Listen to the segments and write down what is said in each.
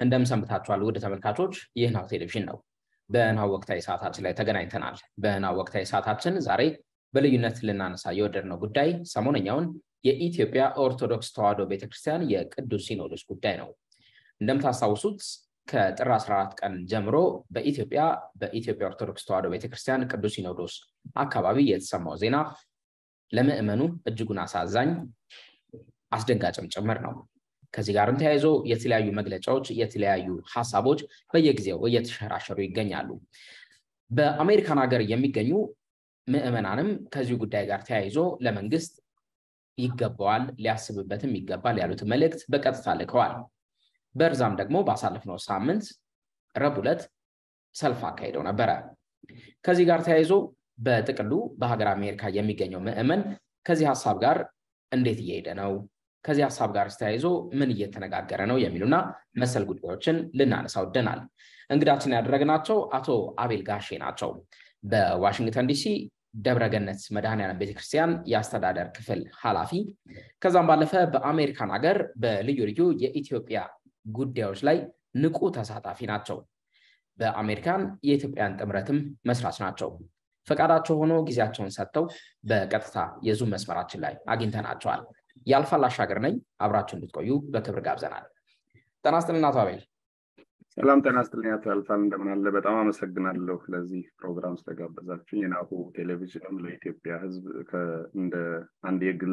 እንደምሰንብታችኋል ውድ ተመልካቾች፣ ይህ ናሁ ቴሌቪዥን ነው። በናሁ ወቅታዊ ሰዓታችን ላይ ተገናኝተናል። በናሁ ወቅታዊ ሰዓታችን ዛሬ በልዩነት ልናነሳ የወደድነው ጉዳይ ሰሞነኛውን የኢትዮጵያ ኦርቶዶክስ ተዋሕዶ ቤተክርስቲያን የቅዱስ ሲኖዶስ ጉዳይ ነው። እንደምታስታውሱት ከጥር 14 ቀን ጀምሮ በኢትዮጵያ በኢትዮጵያ ኦርቶዶክስ ተዋሕዶ ቤተክርስቲያን ቅዱስ ሲኖዶስ አካባቢ የተሰማው ዜና ለምዕመኑ እጅጉን አሳዛኝ አስደንጋጭም ጭምር ነው። ከዚህ ጋርም ተያይዞ የተለያዩ መግለጫዎች፣ የተለያዩ ሀሳቦች በየጊዜው እየተሸራሸሩ ይገኛሉ። በአሜሪካን ሀገር የሚገኙ ምዕመናንም ከዚሁ ጉዳይ ጋር ተያይዞ ለመንግስት ይገባዋል፣ ሊያስብበትም ይገባል ያሉት መልእክት በቀጥታ ልከዋል። በእርዛም ደግሞ ባሳለፍነው ሳምንት ረቡዕ ዕለት ሰልፍ አካሂደው ነበረ። ከዚህ ጋር ተያይዞ በጥቅሉ በሀገር አሜሪካ የሚገኘው ምዕመን ከዚህ ሀሳብ ጋር እንዴት እየሄደ ነው፣ ከዚህ ሀሳብ ጋር ተያይዞ ምን እየተነጋገረ ነው የሚሉና መሰል ጉዳዮችን ልናነሳ ወደናል። እንግዳችን ያደረግናቸው አቶ አቤል ጋሼ ናቸው። በዋሽንግተን ዲሲ ደብረገነት መድኃኔዓለም ቤተክርስቲያን የአስተዳደር ክፍል ኃላፊ፣ ከዛም ባለፈ በአሜሪካን ሀገር በልዩ ልዩ የኢትዮጵያ ጉዳዮች ላይ ንቁ ተሳታፊ ናቸው። በአሜሪካን የኢትዮጵያን ጥምረትም መስራች ናቸው። ፈቃዳቸው ሆኖ ጊዜያቸውን ሰጥተው በቀጥታ የዙም መስመራችን ላይ አግኝተናቸዋል። ያልፋል አሻገር ነኝ። አብራችሁ እንድትቆዩ በክብር ጋብዘናል። ጤና ይስጥልን አቶ አቤል። ሰላም ጤና ይስጥልኝ አቶ ያልፋል፣ እንደምን አለ? በጣም አመሰግናለሁ ለዚህ ፕሮግራም ስለጋበዛችሁኝ። የናሁ ቴሌቪዥንም ለኢትዮጵያ ሕዝብ እንደ አንድ የግል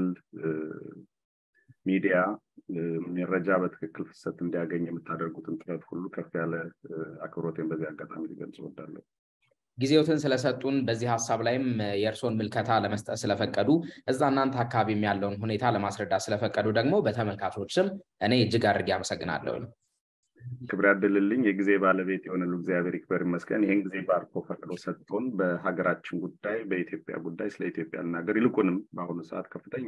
ሚዲያ መረጃ በትክክል ፍሰት እንዲያገኝ የምታደርጉትን ጥረት ሁሉ ከፍ ያለ አክብሮቴን በዚህ አጋጣሚ ሊገልጽ እወዳለሁ። ጊዜዎትን ስለሰጡን በዚህ ሀሳብ ላይም የእርስዎን ምልከታ ለመስጠት ስለፈቀዱ እዛ እናንተ አካባቢም ያለውን ሁኔታ ለማስረዳት ስለፈቀዱ ደግሞ በተመልካቾች ስም እኔ እጅግ አድርጌ አመሰግናለሁ። ክብር ያድልልኝ። የጊዜ ባለቤት የሆነሉ እግዚአብሔር ይክበር ይመስገን። ይህን ጊዜ ባርኮ ፈቅዶ ሰጥቶን በሀገራችን ጉዳይ፣ በኢትዮጵያ ጉዳይ ስለ ኢትዮጵያ ልናገር ይልቁንም በአሁኑ ሰዓት ከፍተኛ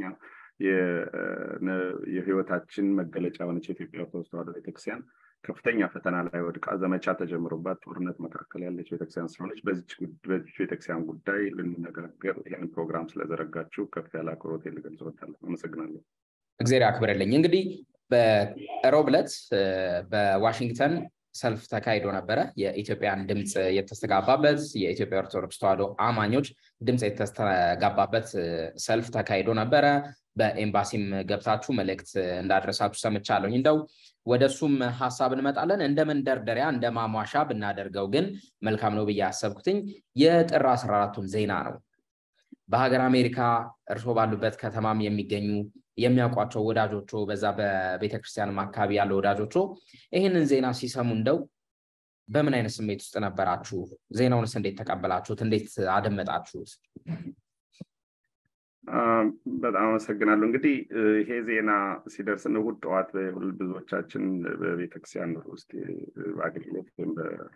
የህይወታችን መገለጫ የሆነች የኢትዮጵያ ኦርቶዶክስ ተዋሕዶ ቤተክርስቲያን ከፍተኛ ፈተና ላይ ወድቃ ዘመቻ ተጀምሮባት ጦርነት መካከል ያለች ቤተክርስቲያን ስለሆነች በዚች ቤተክርስቲያን ጉዳይ ልንነጋገር ይህንን ፕሮግራም ስለዘረጋችሁ ከፍ ያለ አክብሮት ልገልጽ እወዳለሁ። አመሰግናለሁ። እግዚአብሔር ያክብርልኝ። እንግዲህ በሮብ ዕለት በዋሽንግተን ሰልፍ ተካሂዶ ነበረ። የኢትዮጵያን ድምፅ የተስተጋባበት የኢትዮጵያ ኦርቶዶክስ ተዋሕዶ አማኞች ድምፅ የተስተጋባበት ሰልፍ ተካሂዶ ነበረ። በኤምባሲም ገብታችሁ መልእክት እንዳደረሳችሁ ሰምቻለሁኝ። እንደው ወደ እሱም ሀሳብ እንመጣለን። እንደ መንደርደሪያ እንደ ማሟሻ ብናደርገው ግን መልካም ነው ብዬ ያሰብኩትኝ የጥር አስራ አራቱን ዜና ነው። በሀገር አሜሪካ እርስዎ ባሉበት ከተማም የሚገኙ የሚያውቋቸው ወዳጆቹ በዛ በቤተክርስቲያንም አካባቢ ያለው ወዳጆቹ ይህንን ዜና ሲሰሙ እንደው በምን አይነት ስሜት ውስጥ ነበራችሁ? ዜናውንስ እንዴት ተቀበላችሁት? እንዴት አደመጣችሁት? በጣም አመሰግናለሁ። እንግዲህ ይሄ ዜና ሲደርስ እሑድ ጠዋት ብዙዎቻችን በቤተክርስቲያን ውስጥ አገልግሎት ወይም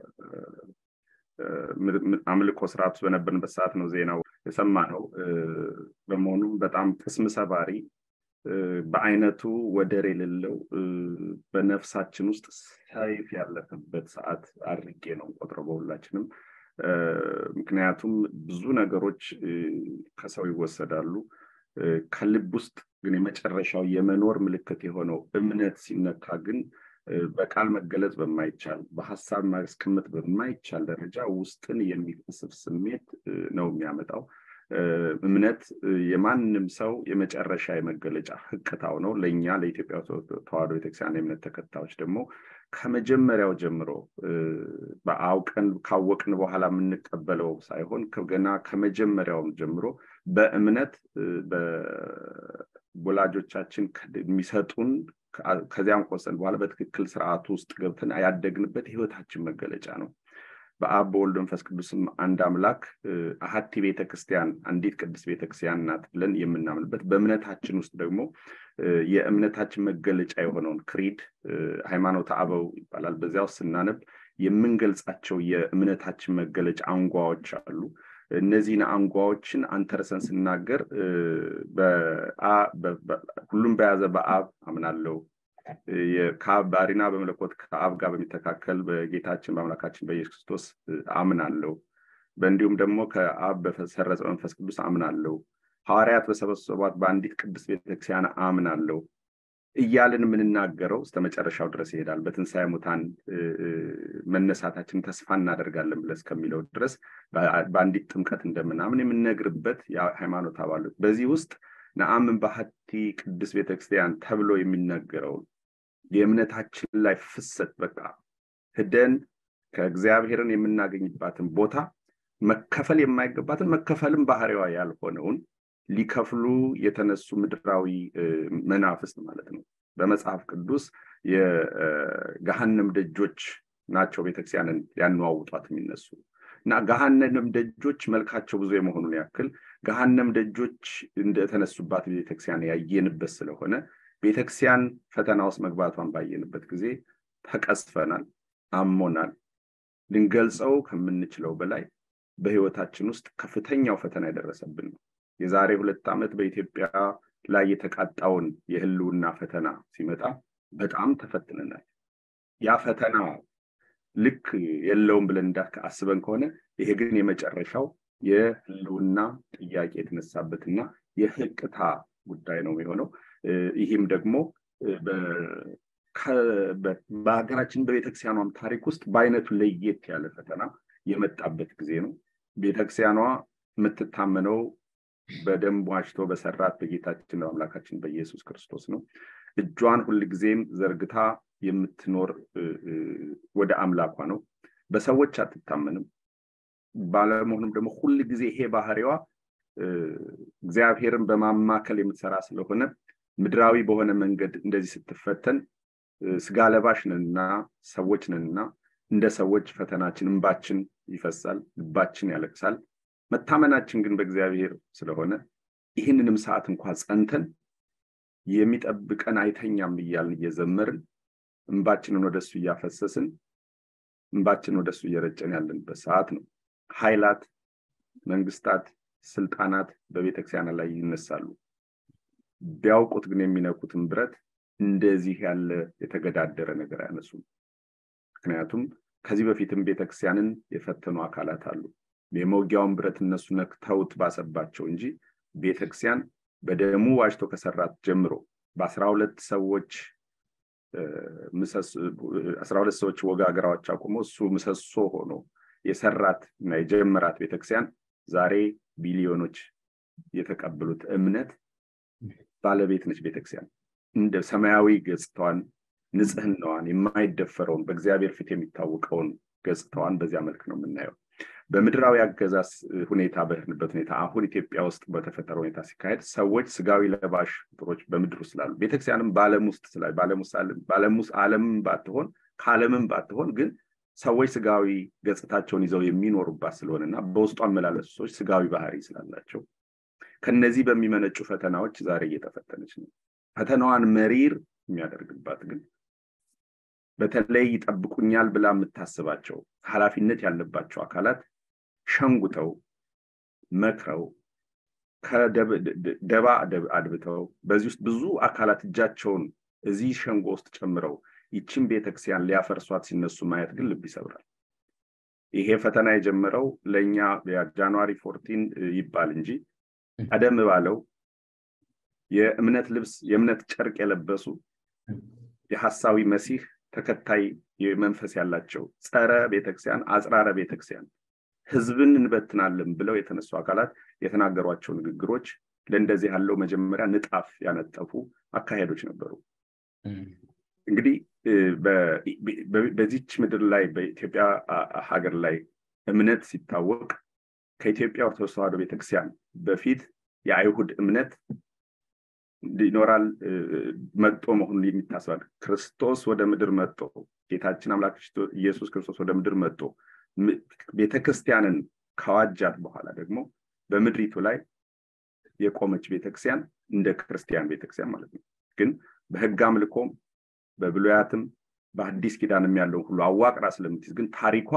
አምልኮ ስርዓት ውስጥ በነበርንበት ሰዓት ነው ዜናው የሰማነው። በመሆኑም በጣም ቅስም ሰባሪ በአይነቱ ወደር የሌለው በነፍሳችን ውስጥ ሰይፍ ያለፈበት ሰዓት አድርጌ ነው ቆጥረው በሁላችንም። ምክንያቱም ብዙ ነገሮች ከሰው ይወሰዳሉ። ከልብ ውስጥ ግን የመጨረሻው የመኖር ምልክት የሆነው እምነት ሲነካ ግን በቃል መገለጽ በማይቻል በሀሳብ ማስቀመጥ በማይቻል ደረጃ ውስጥን የሚቀስፍ ስሜት ነው የሚያመጣው። እምነት የማንም ሰው የመጨረሻ የመገለጫ ህቅታው ነው። ለእኛ ለኢትዮጵያ ተዋሕዶ ቤተክርስቲያን የእምነት ተከታዮች ደግሞ ከመጀመሪያው ጀምሮ በአውቀን ካወቅን በኋላ የምንቀበለው ሳይሆን ገና ከመጀመሪያውም ጀምሮ በእምነት በወላጆቻችን የሚሰጡን ከዚያም ቆሰን በኋላ በትክክል ስርዓቱ ውስጥ ገብተን ያደግንበት የህይወታችን መገለጫ ነው። በአብ በወልድ መንፈስ ቅዱስም አንድ አምላክ አሀቲ ቤተክርስቲያን አንዲት ቅድስት ቤተክርስቲያን ናት ብለን የምናምንበት በእምነታችን ውስጥ ደግሞ የእምነታችን መገለጫ የሆነውን ክሪድ ሃይማኖተ አበው ይባላል። በዚያ ውስጥ ስናነብ የምንገልጻቸው የእምነታችን መገለጫ አንጓዎች አሉ። እነዚህን አንጓዎችን አንተርሰን ስናገር ሁሉም በያዘ በአብ አምናለው ከአብ ባሪና በመለኮት ከአብ ጋር በሚተካከል በጌታችን በአምላካችን በኢየሱስ ክርስቶስ አምናለው። በእንዲሁም ደግሞ ከአብ በሰረጸ መንፈስ ቅዱስ አምናለው። ሐዋርያት በሰበሰቧት በአንዲት ቅድስት ቤተክርስቲያን አምናለው። እያልን የምንናገረው እስከ መጨረሻው ድረስ ይሄዳል። በትንሣኤ ሙታን መነሳታችን ተስፋ እናደርጋለን ብለን እስከሚለው ድረስ በአንዲት ጥምቀት እንደምናምን የምንነግርበት የሃይማኖት አባሎች በዚህ ውስጥ ነአምን ባህቲ ቅዱስ ቤተክርስቲያን ተብሎ የሚነገረውን የእምነታችን ላይ ፍሰት በቃ ህደን ከእግዚአብሔርን የምናገኝባትን ቦታ መከፈል የማይገባትን መከፈልም ባህሪዋ ያልሆነውን ሊከፍሉ የተነሱ ምድራዊ መናፍስት ማለት ነው። በመጽሐፍ ቅዱስ የገሃነም ደጆች ናቸው ቤተክርስቲያንን ሊያነዋውጧት የሚነሱ እና ገሃነም ደጆች መልካቸው ብዙ የመሆኑን ያክል ገሃነም ደጆች እንደተነሱባት ቤተክርስቲያን ያየንበት ስለሆነ ቤተክርስቲያን ፈተና ውስጥ መግባቷን ባየንበት ጊዜ ተቀስፈናል፣ አሞናል። ልንገልጸው ከምንችለው በላይ በህይወታችን ውስጥ ከፍተኛው ፈተና የደረሰብን ነው። የዛሬ ሁለት ዓመት በኢትዮጵያ ላይ የተቃጣውን የህልውና ፈተና ሲመጣ በጣም ተፈትነናል። ያ ፈተና ልክ የለውም ብለን አስበን ከሆነ ይሄ ግን የመጨረሻው የህልውና ጥያቄ የተነሳበትና የህቅታ ጉዳይ ነው የሆነው። ይህም ደግሞ በሀገራችን በቤተክርስቲያኗም ታሪክ ውስጥ በአይነቱ ለየት ያለ ፈተና የመጣበት ጊዜ ነው። ቤተክርስቲያኗ የምትታመነው በደም ዋጅቶ በሰራት በጌታችን በአምላካችን በኢየሱስ ክርስቶስ ነው። እጇን ሁልጊዜም ዘርግታ የምትኖር ወደ አምላኳ ነው። በሰዎች አትታመንም። ባለመሆኑም ደግሞ ሁል ጊዜ ይሄ ባህሪዋ እግዚአብሔርን በማማከል የምትሰራ ስለሆነ ምድራዊ በሆነ መንገድ እንደዚህ ስትፈተን ስጋ ለባሽ ነንና ሰዎች ነንና እንደ ሰዎች ፈተናችን እንባችን ይፈሳል፣ ልባችን ያለቅሳል። መታመናችን ግን በእግዚአብሔር ስለሆነ ይህንንም ሰዓት እንኳ ጸንተን የሚጠብቀን አይተኛም እያልን እየዘመርን እንባችንን ወደሱ እያፈሰስን እንባችንን ወደሱ እየረጨን ያለንበት ሰዓት ነው። ኃይላት፣ መንግስታት፣ ስልጣናት በቤተክርስቲያን ላይ ይነሳሉ። ቢያውቁት ግን የሚነኩትን ብረት እንደዚህ ያለ የተገዳደረ ነገር አያነሱም። ምክንያቱም ከዚህ በፊትም ቤተክርስቲያንን የፈተኑ አካላት አሉ። የመውጊያውን ብረት እነሱ ነክተውት ባሰባቸው እንጂ ቤተክርስቲያን በደሙ ዋጅቶ ከሰራት ጀምሮ በአስራ ሁለት ሰዎች አስራ ሁለት ሰዎች ወጋግራዎች አቁሞ እሱ ምሰሶ ሆኖ የሰራት እና የጀመራት ቤተክርስቲያን ዛሬ ቢሊዮኖች የተቀበሉት እምነት ባለቤት ነች። ቤተክርስቲያን እንደ ሰማያዊ ገጽታዋን፣ ንጽህናዋን፣ የማይደፈረውን በእግዚአብሔር ፊት የሚታወቀውን ገጽታዋን በዚያ መልክ ነው የምናየው። በምድራዊ አገዛዝ ሁኔታ በሄድንበት ሁኔታ አሁን ኢትዮጵያ ውስጥ በተፈጠረ ሁኔታ ሲካሄድ ሰዎች ስጋዊ ለባሽ ፍጡሮች በምድር ውስጥ ስላሉ ቤተክርስቲያንም በዓለም ውስጥ ስላሉ በዓለም ውስጥ ዓለምም ባትሆን ከዓለምም ባትሆን ግን ሰዎች ስጋዊ ገጽታቸውን ይዘው የሚኖሩባት ስለሆነ እና በውስጡ አመላለሱ ሰዎች ስጋዊ ባህሪ ስላላቸው ከነዚህ በሚመነጩ ፈተናዎች ዛሬ እየተፈተነች ነው። ፈተናዋን መሪር የሚያደርግባት ግን በተለይ ይጠብቁኛል ብላ የምታስባቸው ኃላፊነት ያለባቸው አካላት ሸንጉተው መክረው ከደባ አድብተው በዚህ ውስጥ ብዙ አካላት እጃቸውን እዚህ ሸንጎ ውስጥ ጨምረው ይችን ቤተክርስቲያን ሊያፈርሷት ሲነሱ ማየት ግን ልብ ይሰብራል። ይሄ ፈተና የጀመረው ለእኛ ጃንዋሪ ፎርቲን ይባል እንጂ ቀደም ባለው የእምነት ልብስ የእምነት ጨርቅ የለበሱ የሐሳዊ መሲህ ተከታይ መንፈስ ያላቸው ጸረ ቤተክርስቲያን አጽራረ ቤተክርስቲያን ህዝብን እንበትናለን ብለው የተነሱ አካላት የተናገሯቸው ንግግሮች ለእንደዚህ ያለው መጀመሪያ ንጣፍ ያነጠፉ አካሄዶች ነበሩ። እንግዲህ በዚች ምድር ላይ በኢትዮጵያ ሀገር ላይ እምነት ሲታወቅ ከኢትዮጵያ ኦርቶዶክስ ተዋሕዶ ቤተክርስቲያን በፊት የአይሁድ እምነት ይኖራል መጦ መሆኑን የሚታስባል። ክርስቶስ ወደ ምድር መጦ ጌታችን አምላክ ኢየሱስ ክርስቶስ ወደ ምድር መጦ ቤተክርስቲያንን ከዋጃት በኋላ ደግሞ በምድሪቱ ላይ የቆመች ቤተክርስቲያን እንደ ክርስቲያን ቤተክርስቲያን ማለት ነው። ግን በህግ አምልኮም በብሉያትም በአዲስ ኪዳንም ያለውን ሁሉ አዋቅራ ስለምትይዝ ግን ታሪኳ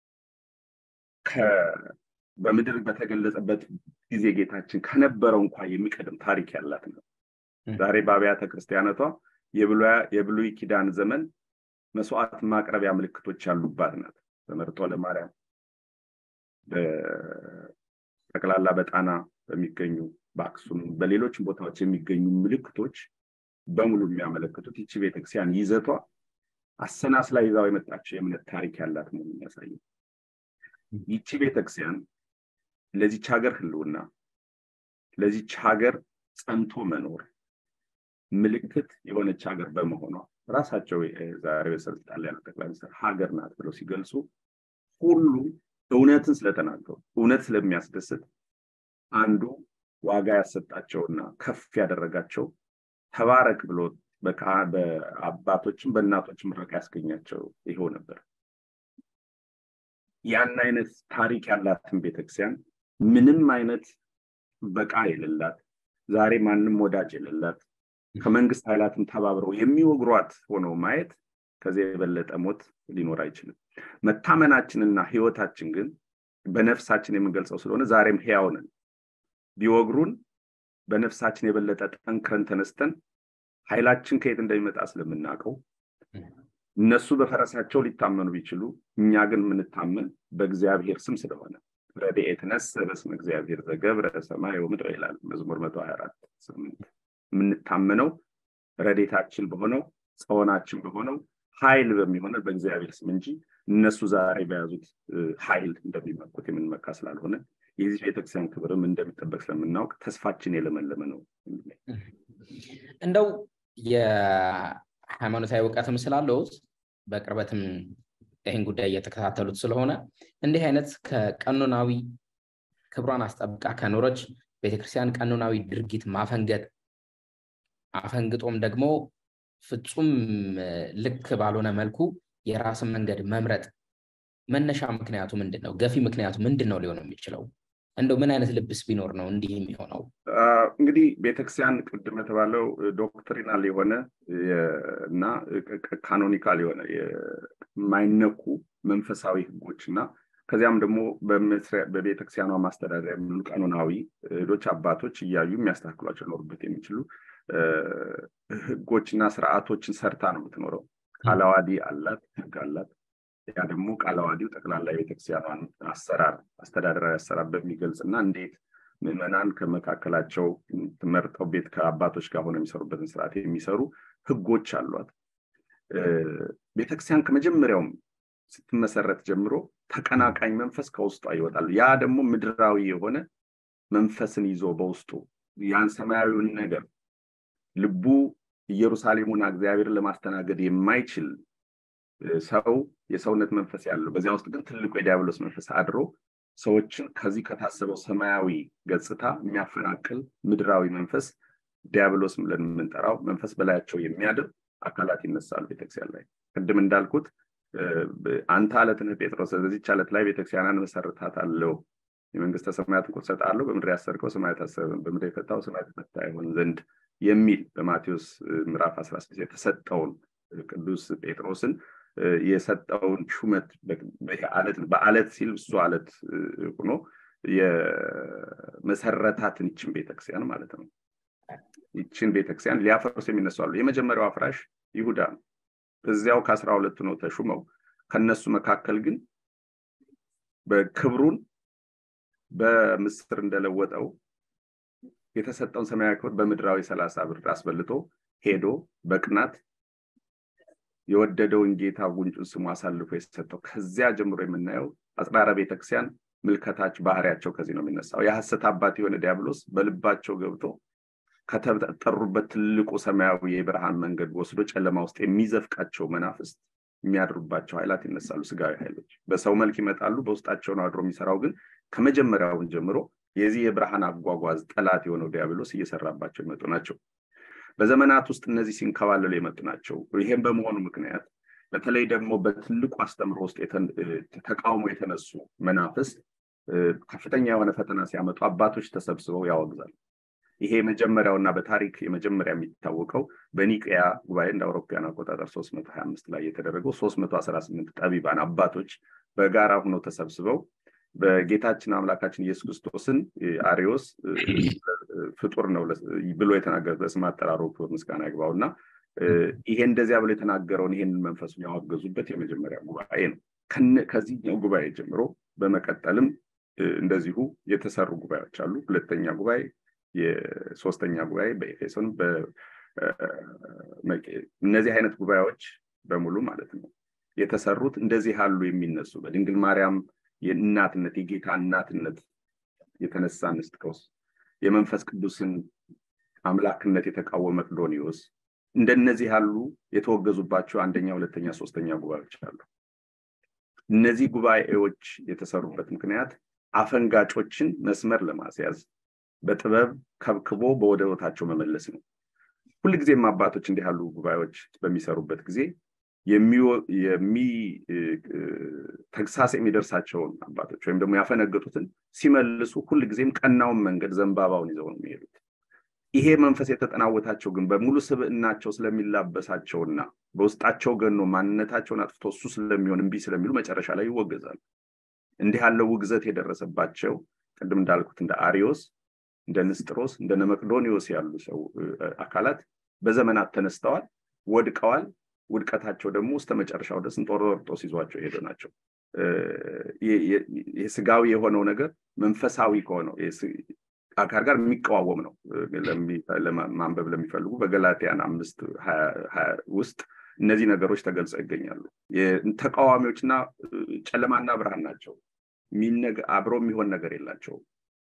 በምድር በተገለጸበት ጊዜ ጌታችን ከነበረው እንኳ የሚቀድም ታሪክ ያላት ነው። ዛሬ በአብያተ ክርስቲያነቷ የብሉይ ኪዳን ዘመን መስዋዕት ማቅረቢያ ምልክቶች ያሉባት ናት። በመርጦ ለማርያም በጠቅላላ በጣና በሚገኙ በአክሱም በሌሎችም ቦታዎች የሚገኙ ምልክቶች በሙሉ የሚያመለክቱት ይቺ ቤተክርስቲያን ይዘቷ አሰናስላ ይዛው የመጣቸው የእምነት ታሪክ ያላት መሆኑን የሚያሳይ ይቺ ቤተክርስቲያን ለዚች ሀገር ህልውና ለዚች ሀገር ጸንቶ መኖር ምልክት የሆነች ሀገር በመሆኗ ራሳቸው ዛሬ በስልጣን ላይ ያለው ጠቅላይ ሚኒስትር ሀገር ናት ብለው ሲገልጹ ሁሉ እውነትን ስለተናገሩ እውነት ስለሚያስደስት አንዱ ዋጋ ያሰጣቸውና ከፍ ያደረጋቸው ተባረክ ብሎ በአባቶችም በእናቶችም ምረቃ ያስገኛቸው ይኸው ነበር። ያን አይነት ታሪክ ያላትን ቤተክርስቲያን ምንም አይነት በቃ የሌላት ዛሬ ማንም ወዳጅ የሌላት ከመንግስት ኃይላትም ተባብረው የሚወግሯት ሆነው ማየት ከዚህ የበለጠ ሞት ሊኖር አይችልም። መታመናችንና ህይወታችን ግን በነፍሳችን የምንገልጸው ስለሆነ ዛሬም ህያው ነን። ቢወግሩን በነፍሳችን የበለጠ ጠንክረን ተነስተን ኃይላችን ከየት እንደሚመጣ ስለምናውቀው እነሱ በፈረሳቸው ሊታመኑ ቢችሉ እኛ ግን የምንታመን በእግዚአብሔር ስም ስለሆነ ረድኤት ነሰ በስመ እግዚአብሔር ዘገብረ ሰማይ ወምድር ይላል መዝሙር መቶ ሀያ አራት ስምንት የምንታመነው ረዴታችን በሆነው ጸወናችን በሆነው ኃይል በሚሆነ በእግዚአብሔር ስም እንጂ እነሱ ዛሬ በያዙት ኃይል እንደሚመኩት የምንመካ ስላልሆነ የዚህ ቤተክርስቲያን ክብርም እንደሚጠበቅ ስለምናውቅ ተስፋችን የለመለመ ነው። እንደው የሃይማኖታዊ እውቀትም ስላለውት በቅርበትም ይህን ጉዳይ እየተከታተሉት ስለሆነ እንዲህ አይነት ከቀኖናዊ ክብሯን አስጠብቃ ከኖረች ቤተክርስቲያን ቀኖናዊ ድርጊት ማፈንገጥ አፈንግጦም ደግሞ ፍጹም ልክ ባልሆነ መልኩ የራስን መንገድ መምረጥ መነሻ ምክንያቱ ምንድን ነው? ገፊ ምክንያቱ ምንድን ነው ሊሆን የሚችለው? እንደው ምን አይነት ልብስ ቢኖር ነው እንዲህ የሚሆነው? እንግዲህ ቤተክርስቲያን ቅድም የተባለው ዶክትሪናል የሆነ እና ካኖኒካል የሆነ የማይነኩ መንፈሳዊ ህጎች እና ከዚያም ደግሞ በቤተክርስቲያኗ ማስተዳደሪያ የሚሆኑ ቀኖናዊ ሄዶች አባቶች እያዩ የሚያስተካክሏቸው ሊኖሩበት የሚችሉ ህጎችና ስርዓቶችን ሰርታ ነው የምትኖረው። ቃላዋዲ አላት፣ ህግ አላት። ያ ደግሞ ቃላዋዲው ጠቅላላ የቤተክርስቲያኗን አሰራር አስተዳደራዊ አሰራር በሚገልጽ እና እንዴት ምዕመናን ከመካከላቸው መርጠው ቤት ከአባቶች ጋር ሆነ የሚሰሩበትን ስርዓት የሚሰሩ ህጎች አሏት። ቤተክርስቲያን ከመጀመሪያውም ስትመሰረት ጀምሮ ተቀናቃኝ መንፈስ ከውስጧ ይወጣል። ያ ደግሞ ምድራዊ የሆነ መንፈስን ይዞ በውስጡ ያን ሰማያዊውን ነገር ልቡ ኢየሩሳሌሙን እግዚአብሔርን ለማስተናገድ የማይችል ሰው የሰውነት መንፈስ ያለው በዚያ ውስጥ ግን ትልቁ የዲያብሎስ መንፈስ አድሮ ሰዎችን ከዚህ ከታሰበው ሰማያዊ ገጽታ የሚያፈናቅል ምድራዊ መንፈስ ዲያብሎስ ብለን የምንጠራው መንፈስ በላያቸው የሚያድር አካላት ይነሳሉ ቤተክርስቲያን ላይ ቅድም እንዳልኩት አንተ አለት ነህ ጴጥሮስ በዚች አለት ላይ ቤተክርስቲያንን መሰርታታለሁ የመንግስተ ሰማያትን ቁር ሰጣለሁ በምድር ያሰርከው ሰማያት አሰብን በምድር የፈታው ሰማያት የፈታ ይሆን ዘንድ የሚል በማቴዎስ ምዕራፍ 16 የተሰጠውን ቅዱስ ጴጥሮስን የሰጠውን ሹመት በአለት ሲል እሱ አለት ሆኖ የመሰረታትን ይችን ቤተክርስቲያን ማለት ነው። ይችን ቤተክርስቲያን ሊያፈርሱ የሚነሱ አሉ። የመጀመሪያው አፍራሽ ይሁዳ ነው። እዚያው ከአስራ ሁለቱ ነው ተሹመው። ከነሱ መካከል ግን በክብሩን በምስር እንደለወጠው የተሰጠውን ሰማያዊ ክብር በምድራዊ ሰላሳ ብር አስበልጦ ሄዶ በቅናት የወደደውን ጌታ ጉንጩን ስሙ አሳልፎ የሰጠው ከዚያ ጀምሮ የምናየው አጽራረ ቤተክርስቲያን ምልከታች ባህሪያቸው ከዚህ ነው የሚነሳው። የሐሰት አባት የሆነ ዲያብሎስ በልባቸው ገብቶ ከተጠሩበት ትልቁ ሰማያዊ የብርሃን መንገድ ወስዶ ጨለማ ውስጥ የሚዘፍቃቸው መናፍስት የሚያድሩባቸው ኃይላት ይነሳሉ። ስጋዊ ኃይሎች በሰው መልክ ይመጣሉ። በውስጣቸው ነው አድሮ የሚሰራው። ግን ከመጀመሪያውን ጀምሮ የዚህ የብርሃን አጓጓዝ ጠላት የሆነው ዲያብሎስ እየሰራባቸው የመጡ ናቸው። በዘመናት ውስጥ እነዚህ ሲንከባለሉ የመጡ ናቸው። ይሄም በመሆኑ ምክንያት በተለይ ደግሞ በትልቁ አስተምሮ ውስጥ ተቃውሞ የተነሱ መናፍስት ከፍተኛ የሆነ ፈተና ሲያመጡ አባቶች ተሰብስበው ያወግዛሉ። ይሄ የመጀመሪያውና በታሪክ የመጀመሪያ የሚታወቀው በኒቅያ ጉባኤ እንደ አውሮፓውያን አቆጣጠር 325 ላይ የተደረገው 318 ጠቢባን አባቶች በጋራ ሆነው ተሰብስበው በጌታችን አምላካችን ኢየሱስ ክርስቶስን አሪዮስ ፍጡር ነው ብሎ የተናገረ በስም አጠራሩ ምስጋና ይግባው እና ይሄ እንደዚያ ብሎ የተናገረውን ይሄንን መንፈሱን ያወገዙበት የመጀመሪያ ጉባኤ ነው። ከዚህኛው ጉባኤ ጀምሮ በመቀጠልም እንደዚሁ የተሰሩ ጉባኤዎች አሉ። ሁለተኛ ጉባኤ፣ የሶስተኛ ጉባኤ በኤፌሶን እነዚህ አይነት ጉባኤዎች በሙሉ ማለት ነው የተሰሩት እንደዚህ ያሉ የሚነሱ በድንግል ማርያም የእናትነት የጌታ እናትነት የተነሳ ንስጥሮስ የመንፈስ ቅዱስን አምላክነት የተቃወመ መቅዶኒዎስ እንደነዚህ ያሉ የተወገዙባቸው አንደኛ ሁለተኛ ሶስተኛ ጉባኤዎች አሉ እነዚህ ጉባኤዎች የተሰሩበት ምክንያት አፈንጋጮችን መስመር ለማስያዝ በጥበብ ከብክቦ በወደ ቦታቸው መመለስ ነው ሁልጊዜም አባቶች እንዲህ ያሉ ጉባኤዎች በሚሰሩበት ጊዜ ተግሳስ የሚደርሳቸውን አባቶች ወይም ደግሞ ያፈነገጡትን ሲመልሱ ሁልጊዜም ቀናውን መንገድ ዘንባባውን ይዘው ነው የሚሄዱት ይሄ መንፈስ የተጠናወታቸው ግን በሙሉ ስብዕናቸው ስለሚላበሳቸውና በውስጣቸው ገኖ ማንነታቸውን አጥፍቶ እሱ ስለሚሆን እምቢ ስለሚሉ መጨረሻ ላይ ይወገዛሉ እንዲህ ያለው ውግዘት የደረሰባቸው ቅድም እንዳልኩት እንደ አሪዮስ እንደ ንስጥሮስ እንደ መቅዶኒዎስ ያሉ ሰው አካላት በዘመናት ተነስተዋል ወድቀዋል ውድቀታቸው ደግሞ እስተ መጨረሻው ድረስ እንጦሮጦስ ይዟቸው የሄዱ ናቸው የስጋዊ የሆነው ነገር መንፈሳዊ ከሆነው አካል ጋር የሚቀዋወም ነው ማንበብ ለሚፈልጉ በገላትያን አምስት ውስጥ እነዚህ ነገሮች ተገልጸው ይገኛሉ ተቃዋሚዎችና ጨለማና ብርሃን ናቸው አብሮ የሚሆን ነገር የላቸውም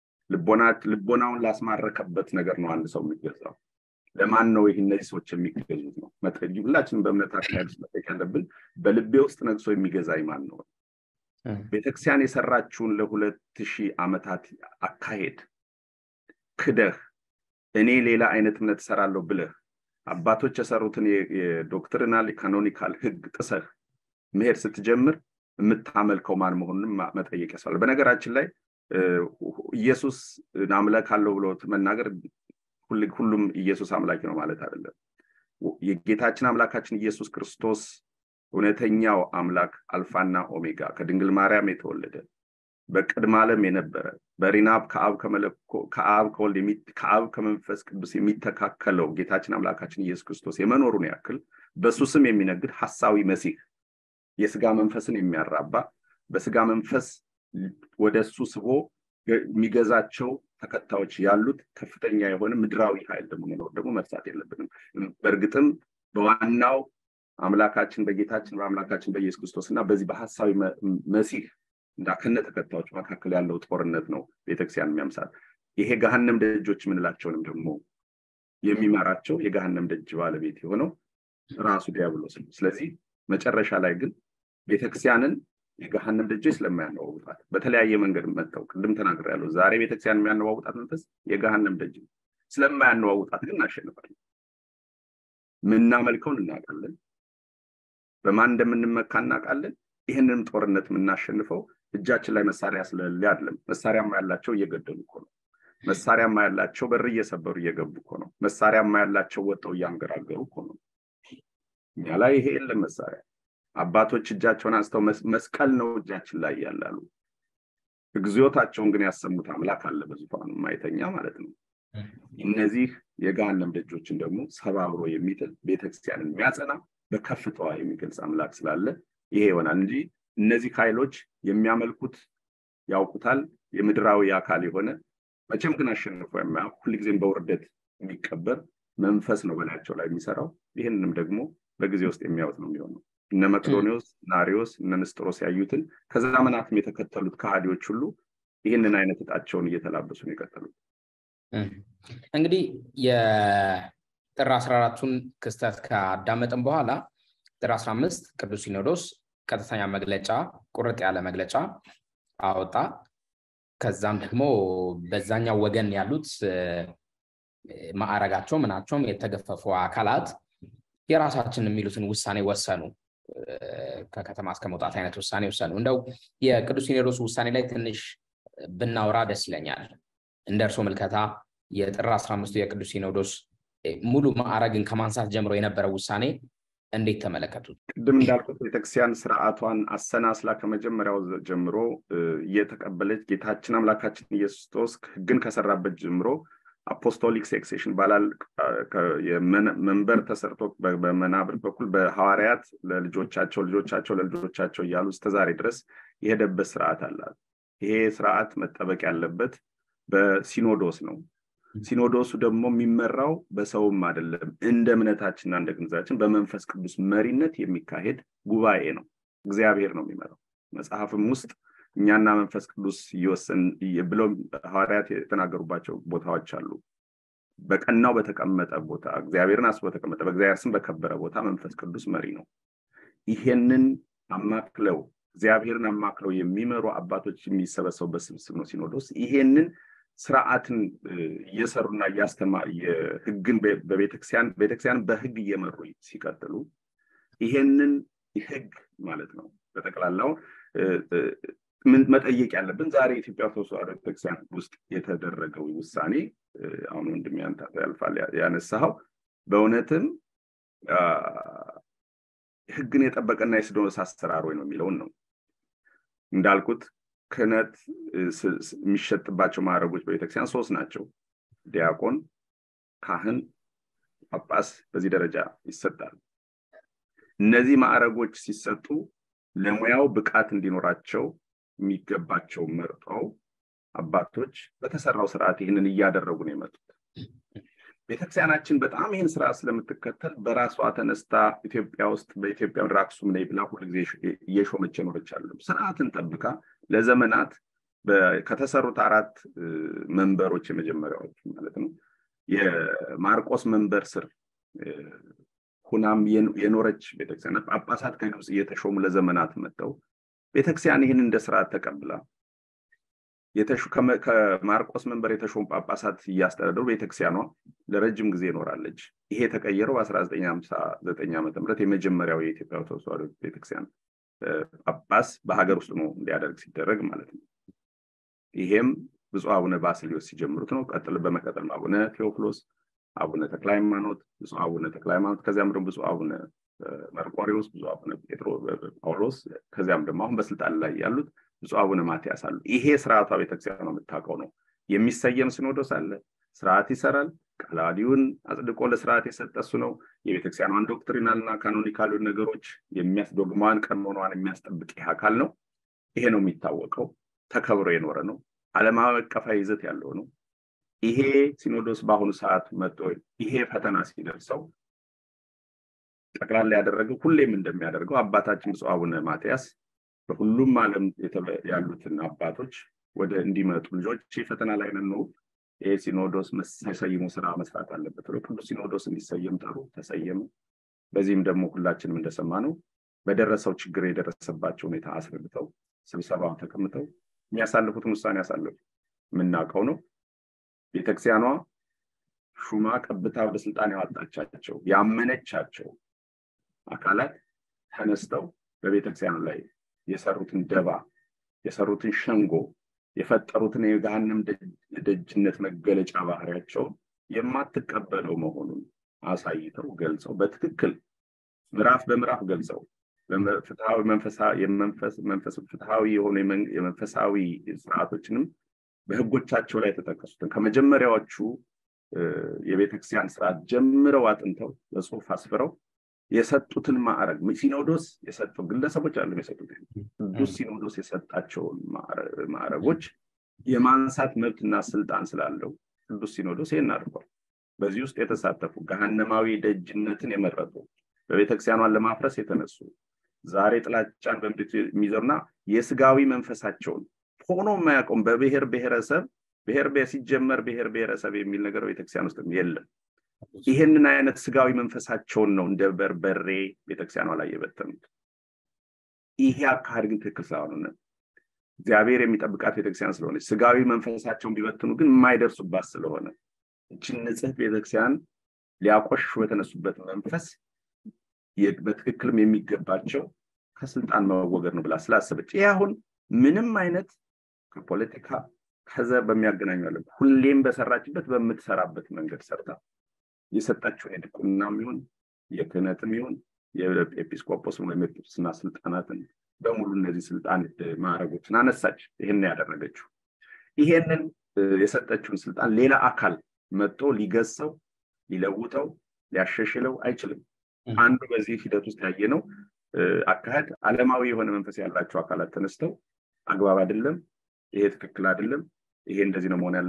ልቦናውን ላስማረከበት ነገር ነው አንድ ሰው የሚገዛው ለማን ነው ይህ እነዚህ ሰዎች የሚገዙት ነው ሁላችንም በእምነታችን ያሉት መጠቅ ያለብን በልቤ ውስጥ ነግሶ የሚገዛኝ ማን ነው ቤተክርስቲያን የሰራችውን ለሁለት ሺህ ዓመታት አካሄድ ክደህ እኔ ሌላ አይነት እምነት እሰራለሁ ብለህ አባቶች የሰሩትን የዶክትሪናል ካኖኒካል ህግ ጥሰህ መሄድ ስትጀምር የምታመልከው ማን መሆኑንም መጠየቅ ያስፈልጋል በነገራችን ላይ ኢየሱስ አምላክ አለው ብሎ መናገር ሁሉም ኢየሱስ አምላኪ ነው ማለት አይደለም የጌታችን አምላካችን ኢየሱስ ክርስቶስ እውነተኛው አምላክ አልፋና ኦሜጋ ከድንግል ማርያም የተወለደ በቅድመ ዓለም የነበረ በሪናብ ከአብ ከወልድ ከአብ ከመንፈስ ቅዱስ የሚተካከለው ጌታችን አምላካችን ኢየሱስ ክርስቶስ የመኖሩን ያክል በሱ ስም የሚነግድ ሐሳዊ መሲህ የስጋ መንፈስን የሚያራባ በስጋ መንፈስ ወደ እሱ ስቦ የሚገዛቸው ተከታዮች ያሉት ከፍተኛ የሆነ ምድራዊ ኃይል ደግሞ መኖር ደግሞ መርሳት የለብንም በእርግጥም በዋናው አምላካችን በጌታችን በአምላካችን በኢየሱስ ክርስቶስ እና በዚህ በሀሳዊ መሲህ እና ከነ ተከታዮች መካከል ያለው ጦርነት ነው ቤተክርስቲያን የሚያምሳል ይሄ ገሃነም ደጆች የምንላቸውንም ደግሞ የሚመራቸው የገሃነም ደጅ ባለቤት የሆነው ራሱ ዲያብሎስ ነው ስለዚህ መጨረሻ ላይ ግን ቤተክርስቲያንን የገሃነም ደጆች ስለማያነዋውጣት በተለያየ መንገድ መጥተው ቅድም ተናግር ያለው ዛሬ ቤተክርስቲያን የሚያነዋውጣት መንፈስ የገሃነም ደጅ ነው ስለማያነዋውጣት ግን እናሸንፋለን ምናመልከውን እናውቃለን በማን እንደምንመካ እናውቃለን ይህንንም ጦርነት የምናሸንፈው እጃችን ላይ መሳሪያ ስለሌለ አይደለም መሳሪያማ ያላቸው እየገደሉ እኮ ነው መሳሪያማ ያላቸው በር እየሰበሩ እየገቡ እኮ ነው መሳሪያማ ያላቸው ወጠው እያንገራገሩ እኮ ነው እኛ ላይ ይሄ የለም መሳሪያ አባቶች እጃቸውን አንስተው መስቀል ነው እጃችን ላይ ያላሉ እግዚኦታቸውን ግን ያሰሙት አምላክ አለ በዙፋኑ ማይተኛ ማለት ነው እነዚህ የገሃነም ደጆችን ደግሞ ሰባብሮ የሚጥል ቤተክርስቲያንን የሚያጸና በከፍታዋ የሚገልጽ አምላክ ስላለ ይሄ ይሆናል እንጂ እነዚህ ኃይሎች የሚያመልኩት ያውቁታል የምድራዊ አካል የሆነ መቼም ግን አሸንፎ የማያውቅ ሁልጊዜም በውርደት የሚቀበር መንፈስ ነው በላያቸው ላይ የሚሰራው ይህንንም ደግሞ በጊዜ ውስጥ የሚያወጥ ነው የሚሆነው እነ መቅዶኒዎስ ናሪዎስ እነ ንስጥሮስ ያዩትን ከዘመናትም የተከተሉት ከሃዲዎች ሁሉ ይህንን አይነት እጣቸውን እየተላበሱ ነው የቀጠሉት እንግዲህ የጥር 14ቱን ክስተት ካዳመጥን በኋላ ጥር 15 ቅዱስ ሲኖዶስ ቀጥተኛ መግለጫ ቁርጥ ያለ መግለጫ አወጣ ከዛም ደግሞ በዛኛው ወገን ያሉት ማዕረጋቸው ምናቸውም የተገፈፉ አካላት የራሳችን የሚሉትን ውሳኔ ወሰኑ ከከተማ እስከ መውጣት አይነት ውሳኔ ወሰኑ እንደው የቅዱስ ሲኖዶስ ውሳኔ ላይ ትንሽ ብናውራ ደስ ይለኛል እንደ እርሶ ምልከታ የጥር 15 የቅዱስ ሲኖዶስ ሙሉ ማዕረግን ከማንሳት ጀምሮ የነበረው ውሳኔ እንዴት ተመለከቱት ቅድም እንዳልኩት ቤተክርስቲያን ስርዓቷን አሰናስላ ከመጀመሪያው ጀምሮ እየተቀበለች ጌታችን አምላካችን ኢየሱስ ክርስቶስ ህግን ከሰራበት ጀምሮ አፖስቶሊክ ሴክሴሽን ባላል መንበር ተሰርቶ በመናብርት በኩል በሐዋርያት ለልጆቻቸው ልጆቻቸው ለልጆቻቸው እያሉ እስከዛሬ ድረስ የሄደበት ስርዓት አላት ይሄ ስርዓት መጠበቅ ያለበት በሲኖዶስ ነው ሲኖዶሱ ደግሞ የሚመራው በሰውም አይደለም እንደ እምነታችንና እንደ ግንዛችን በመንፈስ ቅዱስ መሪነት የሚካሄድ ጉባኤ ነው እግዚአብሔር ነው የሚመራው መጽሐፍም ውስጥ እኛና መንፈስ ቅዱስ እየወሰን ብለው ሐዋርያት የተናገሩባቸው ቦታዎች አሉ በቀናው በተቀመጠ ቦታ እግዚአብሔርን አስቦ በተቀመጠ በእግዚአብሔር ስም በከበረ ቦታ መንፈስ ቅዱስ መሪ ነው ይሄንን አማክለው እግዚአብሔርን አማክለው የሚመሩ አባቶች የሚሰበሰቡበት ስብስብ ነው ሲኖዶስ ይሄንን ስርዓትን እየሰሩና እያስተማ ህግን በቤተክርስቲያን ቤተክርስቲያን በህግ እየመሩ ሲቀጥሉ ይሄንን ህግ ማለት ነው በጠቅላላው መጠየቅ ያለብን ዛሬ ኢትዮጵያ ኦርቶዶክስ ተዋሕዶ ቤተክርስቲያን ውስጥ የተደረገው ውሳኔ አሁን ወንድም ያንተ ያልፋል ያነሳኸው በእውነትም ህግን የጠበቀና የሲኖዶስ አሰራር ወይ ነው የሚለውን ነው እንዳልኩት ክህነት የሚሸጥባቸው ማዕረጎች በቤተክርስቲያን ሶስት ናቸው ዲያቆን ካህን ጳጳስ በዚህ ደረጃ ይሰጣል እነዚህ ማዕረጎች ሲሰጡ ለሙያው ብቃት እንዲኖራቸው የሚገባቸው መርጠው አባቶች በተሰራው ስርዓት ይህንን እያደረጉ ነው የመጡት ቤተክርስቲያናችን በጣም ይህን ስርዓት ስለምትከተል በራሷ ተነስታ ኢትዮጵያ ውስጥ በኢትዮጵያ ምድር አክሱም ነኝ ብላ ሁልጊዜ እየሾመች የኖረች አለ ስርዓትን ጠብቃ ለዘመናት ከተሰሩት አራት መንበሮች የመጀመሪያዎች ማለት ነው የማርቆስ መንበር ስር ሁናም የኖረች ቤተክርስቲያን ጳጳሳት ከግብፅ እየተሾሙ ለዘመናት መጥተው ቤተክርስቲያን ይህን እንደ ስርዓት ተቀብላ ከማርቆስ መንበር የተሾሙ ጳጳሳት እያስተዳደሩ ቤተክርስቲያኗ ለረጅም ጊዜ ይኖራለች ይሄ የተቀየረው በ1959 ዓ ም የመጀመሪያው የኢትዮጵያ ኦርቶዶክስ ተዋሕዶ ቤተክርስቲያን ጳጳስ በሀገር ውስጥ ነው እንዲያደርግ ሲደረግ ማለት ነው ይሄም ብፁዕ አቡነ ባስልዮስ ሲጀምሩት ነው ቀጥል በመቀጠል አቡነ ቴዎፍሎስ አቡነ ተክለ ሃይማኖት ብፁዕ አቡነ ተክለ ሃይማኖት ከዚያም ደግሞ ብፁዕ አቡነ መርቆሪዎስ ብፁዕ አቡነ ጴጥሮ ጳውሎስ ከዚያም ደግሞ አሁን በስልጣን ላይ ያሉት ብፁዕ አቡነ ማትያስ አሉ ይሄ ስርዓቷ ቤተክርስቲያን ነው የምታውቀው ነው የሚሰየም ሲኖዶስ አለ ስርዓት ይሰራል ቃላዲውን አጽድቆ ለስርዓት የሰጠ እሱ ነው የቤተክርስቲያኗን ዶክትሪናል እና ካኖኒካሉ ነገሮች ዶግማዋን ቀኖኗን የሚያስጠብቅ ይህ አካል ነው ይሄ ነው የሚታወቀው ተከብሮ የኖረ ነው አለማዊ አቀፋዊ ይዘት ያለው ነው ይሄ ሲኖዶስ በአሁኑ ሰዓት መጥቶ ይሄ ፈተና ሲደርሰው ጠቅላላ ያደረገው ሁሌም እንደሚያደርገው አባታችን ብፁዕ አቡነ ማትያስ በሁሉም ዓለም ያሉትን አባቶች ወደ እንዲመጡ ልጆች ፈተና ላይ ነን ነው ይሄ ሲኖዶስ ተሰይሞ ስራ መስራት አለበት ብሎ ቅዱስ ሲኖዶስ እንዲሰየም ጠሩ ተሰየመ በዚህም ደግሞ ሁላችንም እንደሰማ ነው በደረሰው ችግር የደረሰባቸው ሁኔታ አስረድተው ስብሰባው ተቀምጠው የሚያሳልፉትን ውሳኔ ያሳልፉ የምናውቀው ነው ቤተክርስቲያኗ ሹማ ቀብታ ወደ ስልጣን ያወጣቻቸው ያመነቻቸው አካላት ተነስተው በቤተክርስቲያኑ ላይ የሰሩትን ደባ የሰሩትን ሸንጎ የፈጠሩትን የገሃነም ደጅነት መገለጫ ባህሪያቸውን የማትቀበለው መሆኑን አሳይተው ገልጸው በትክክል ምዕራፍ በምዕራፍ ገልጸው ፍትሐዊ መንፈስ ፍትሐዊ የሆኑ የመንፈሳዊ ስርዓቶችንም በህጎቻቸው ላይ የተጠቀሱትን ከመጀመሪያዎቹ የቤተክርስቲያን ስርዓት ጀምረው አጥንተው በጽሁፍ አስፍረው የሰጡትን ማዕረግ ሲኖዶስ የሰጠው ግለሰቦች አሉ የሰጡት ቅዱስ ሲኖዶስ የሰጣቸውን ማዕረጎች የማንሳት መብትና ስልጣን ስላለው ቅዱስ ሲኖዶስ ይህን አድርጓል በዚህ ውስጥ የተሳተፉ ገሃነማዊ ደጅነትን የመረጡ በቤተክርስቲያኗን ለማፍረስ የተነሱ ዛሬ ጥላቻን በምድር የሚዘሩና የስጋዊ መንፈሳቸውን ሆኖ የማያውቀውም በብሔር ብሔረሰብ ብሔር ሲጀመር ብሔር ብሔረሰብ የሚል ነገር ቤተክርስቲያን ውስጥ የለም ይህንን አይነት ስጋዊ መንፈሳቸውን ነው እንደ በርበሬ ቤተክርስቲያኗ ላይ የበተኑት ይሄ አካሄድ ግን ትክክል ስላልሆነ እግዚአብሔር የሚጠብቃት ቤተክርስቲያን ስለሆነች ስጋዊ መንፈሳቸውን ቢበትኑ ግን የማይደርሱባት ስለሆነ እችን ንጽህት ቤተክርስቲያን ሊያቆሽሹ የተነሱበት መንፈስ በትክክልም የሚገባቸው ከስልጣን መወገድ ነው ብላ ስላሰበች ይህ አሁን ምንም አይነት ከፖለቲካ ከዘር በሚያገናኙ አለ ሁሌም በሰራችበት በምትሰራበት መንገድ ሰርታ የሰጣችውን የድቁናም ይሁን የክህነትም ይሁን የኤጲስቆጶስ ወይም የጵጵስና ስልጣናትን በሙሉ እነዚህ ስልጣን ማዕረጎችን አነሳች ይህን ያደረገችው ይሄንን የሰጠችውን ስልጣን ሌላ አካል መጥቶ ሊገሰው ሊለውጠው ሊያሸሽለው አይችልም አንዱ በዚህ ሂደት ውስጥ ያየ ነው አካሄድ አለማዊ የሆነ መንፈስ ያላቸው አካላት ተነስተው አግባብ አይደለም ይሄ ትክክል አይደለም ይሄ እንደዚህ ነው መሆን ያለበት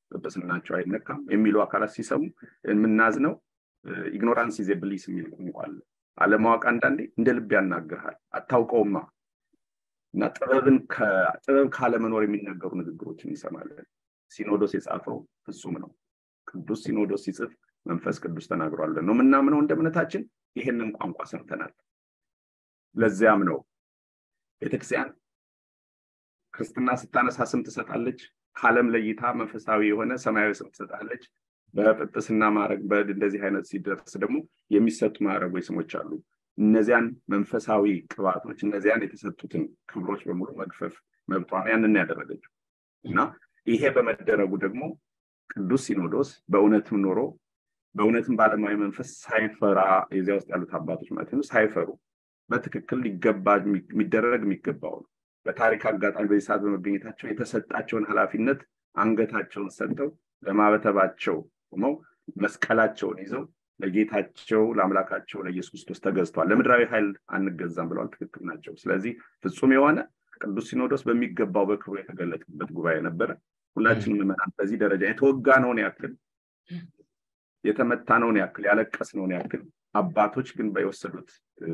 ጵጵስናቸው አይነካም የሚሉ አካላት ሲሰሙ የምናዝነው ኢግኖራንስ ኢዝ ብሊስ የሚል ቋንቋ አለ። አለማወቅ አንዳንዴ እንደ ልብ ያናግርሃል፣ አታውቀውማ እና ጥበብን ጥበብ ካለመኖር የሚነገሩ ንግግሮችን እንሰማለን። ሲኖዶስ የጻፈው ፍጹም ነው። ቅዱስ ሲኖዶስ ሲጽፍ መንፈስ ቅዱስ ተናግሯል ነው የምናምነው። እንደ እምነታችን ይሄንን ቋንቋ ሰምተናል። ለዚያም ነው ቤተክርስቲያን ክርስትና ስታነሳ ስም ትሰጣለች። ከዓለም ለይታ መንፈሳዊ የሆነ ሰማያዊ ስም ትሰጣለች። በጵጵስና ማዕረግ እንደዚህ አይነት ሲደርስ ደግሞ የሚሰጡ ማዕረጎች ስሞች አሉ። እነዚያን መንፈሳዊ ቅባቶች እነዚያን የተሰጡትን ክብሮች በሙሉ መግፈፍ መብቷ ነው። ያንን ያደረገችው እና ይሄ በመደረጉ ደግሞ ቅዱስ ሲኖዶስ በእውነትም ኖሮ በእውነትም በዓለማዊ መንፈስ ሳይፈራ የዚያ ውስጥ ያሉት አባቶች ማለት ነው ሳይፈሩ በትክክል ሊገባ የሚደረግ የሚገባው ነው። በታሪክ አጋጣሚ በዚህ ሰዓት በመገኘታቸው የተሰጣቸውን ኃላፊነት አንገታቸውን ሰጥተው ለማበተባቸው ቆመው መስቀላቸውን ይዘው ለጌታቸው ለአምላካቸው ለኢየሱስ ክርስቶስ ተገዝተዋል። ለምድራዊ ኃይል አንገዛም ብለዋል። ትክክል ናቸው። ስለዚህ ፍጹም የሆነ ቅዱስ ሲኖዶስ በሚገባው በክብሩ የተገለጠበት ጉባኤ ነበረ። ሁላችንም ምዕመናን በዚህ ደረጃ የተወጋነውን ያክል የተመታነውን ያክል ያለቀስነውን ያክል አባቶች ግን በወሰዱት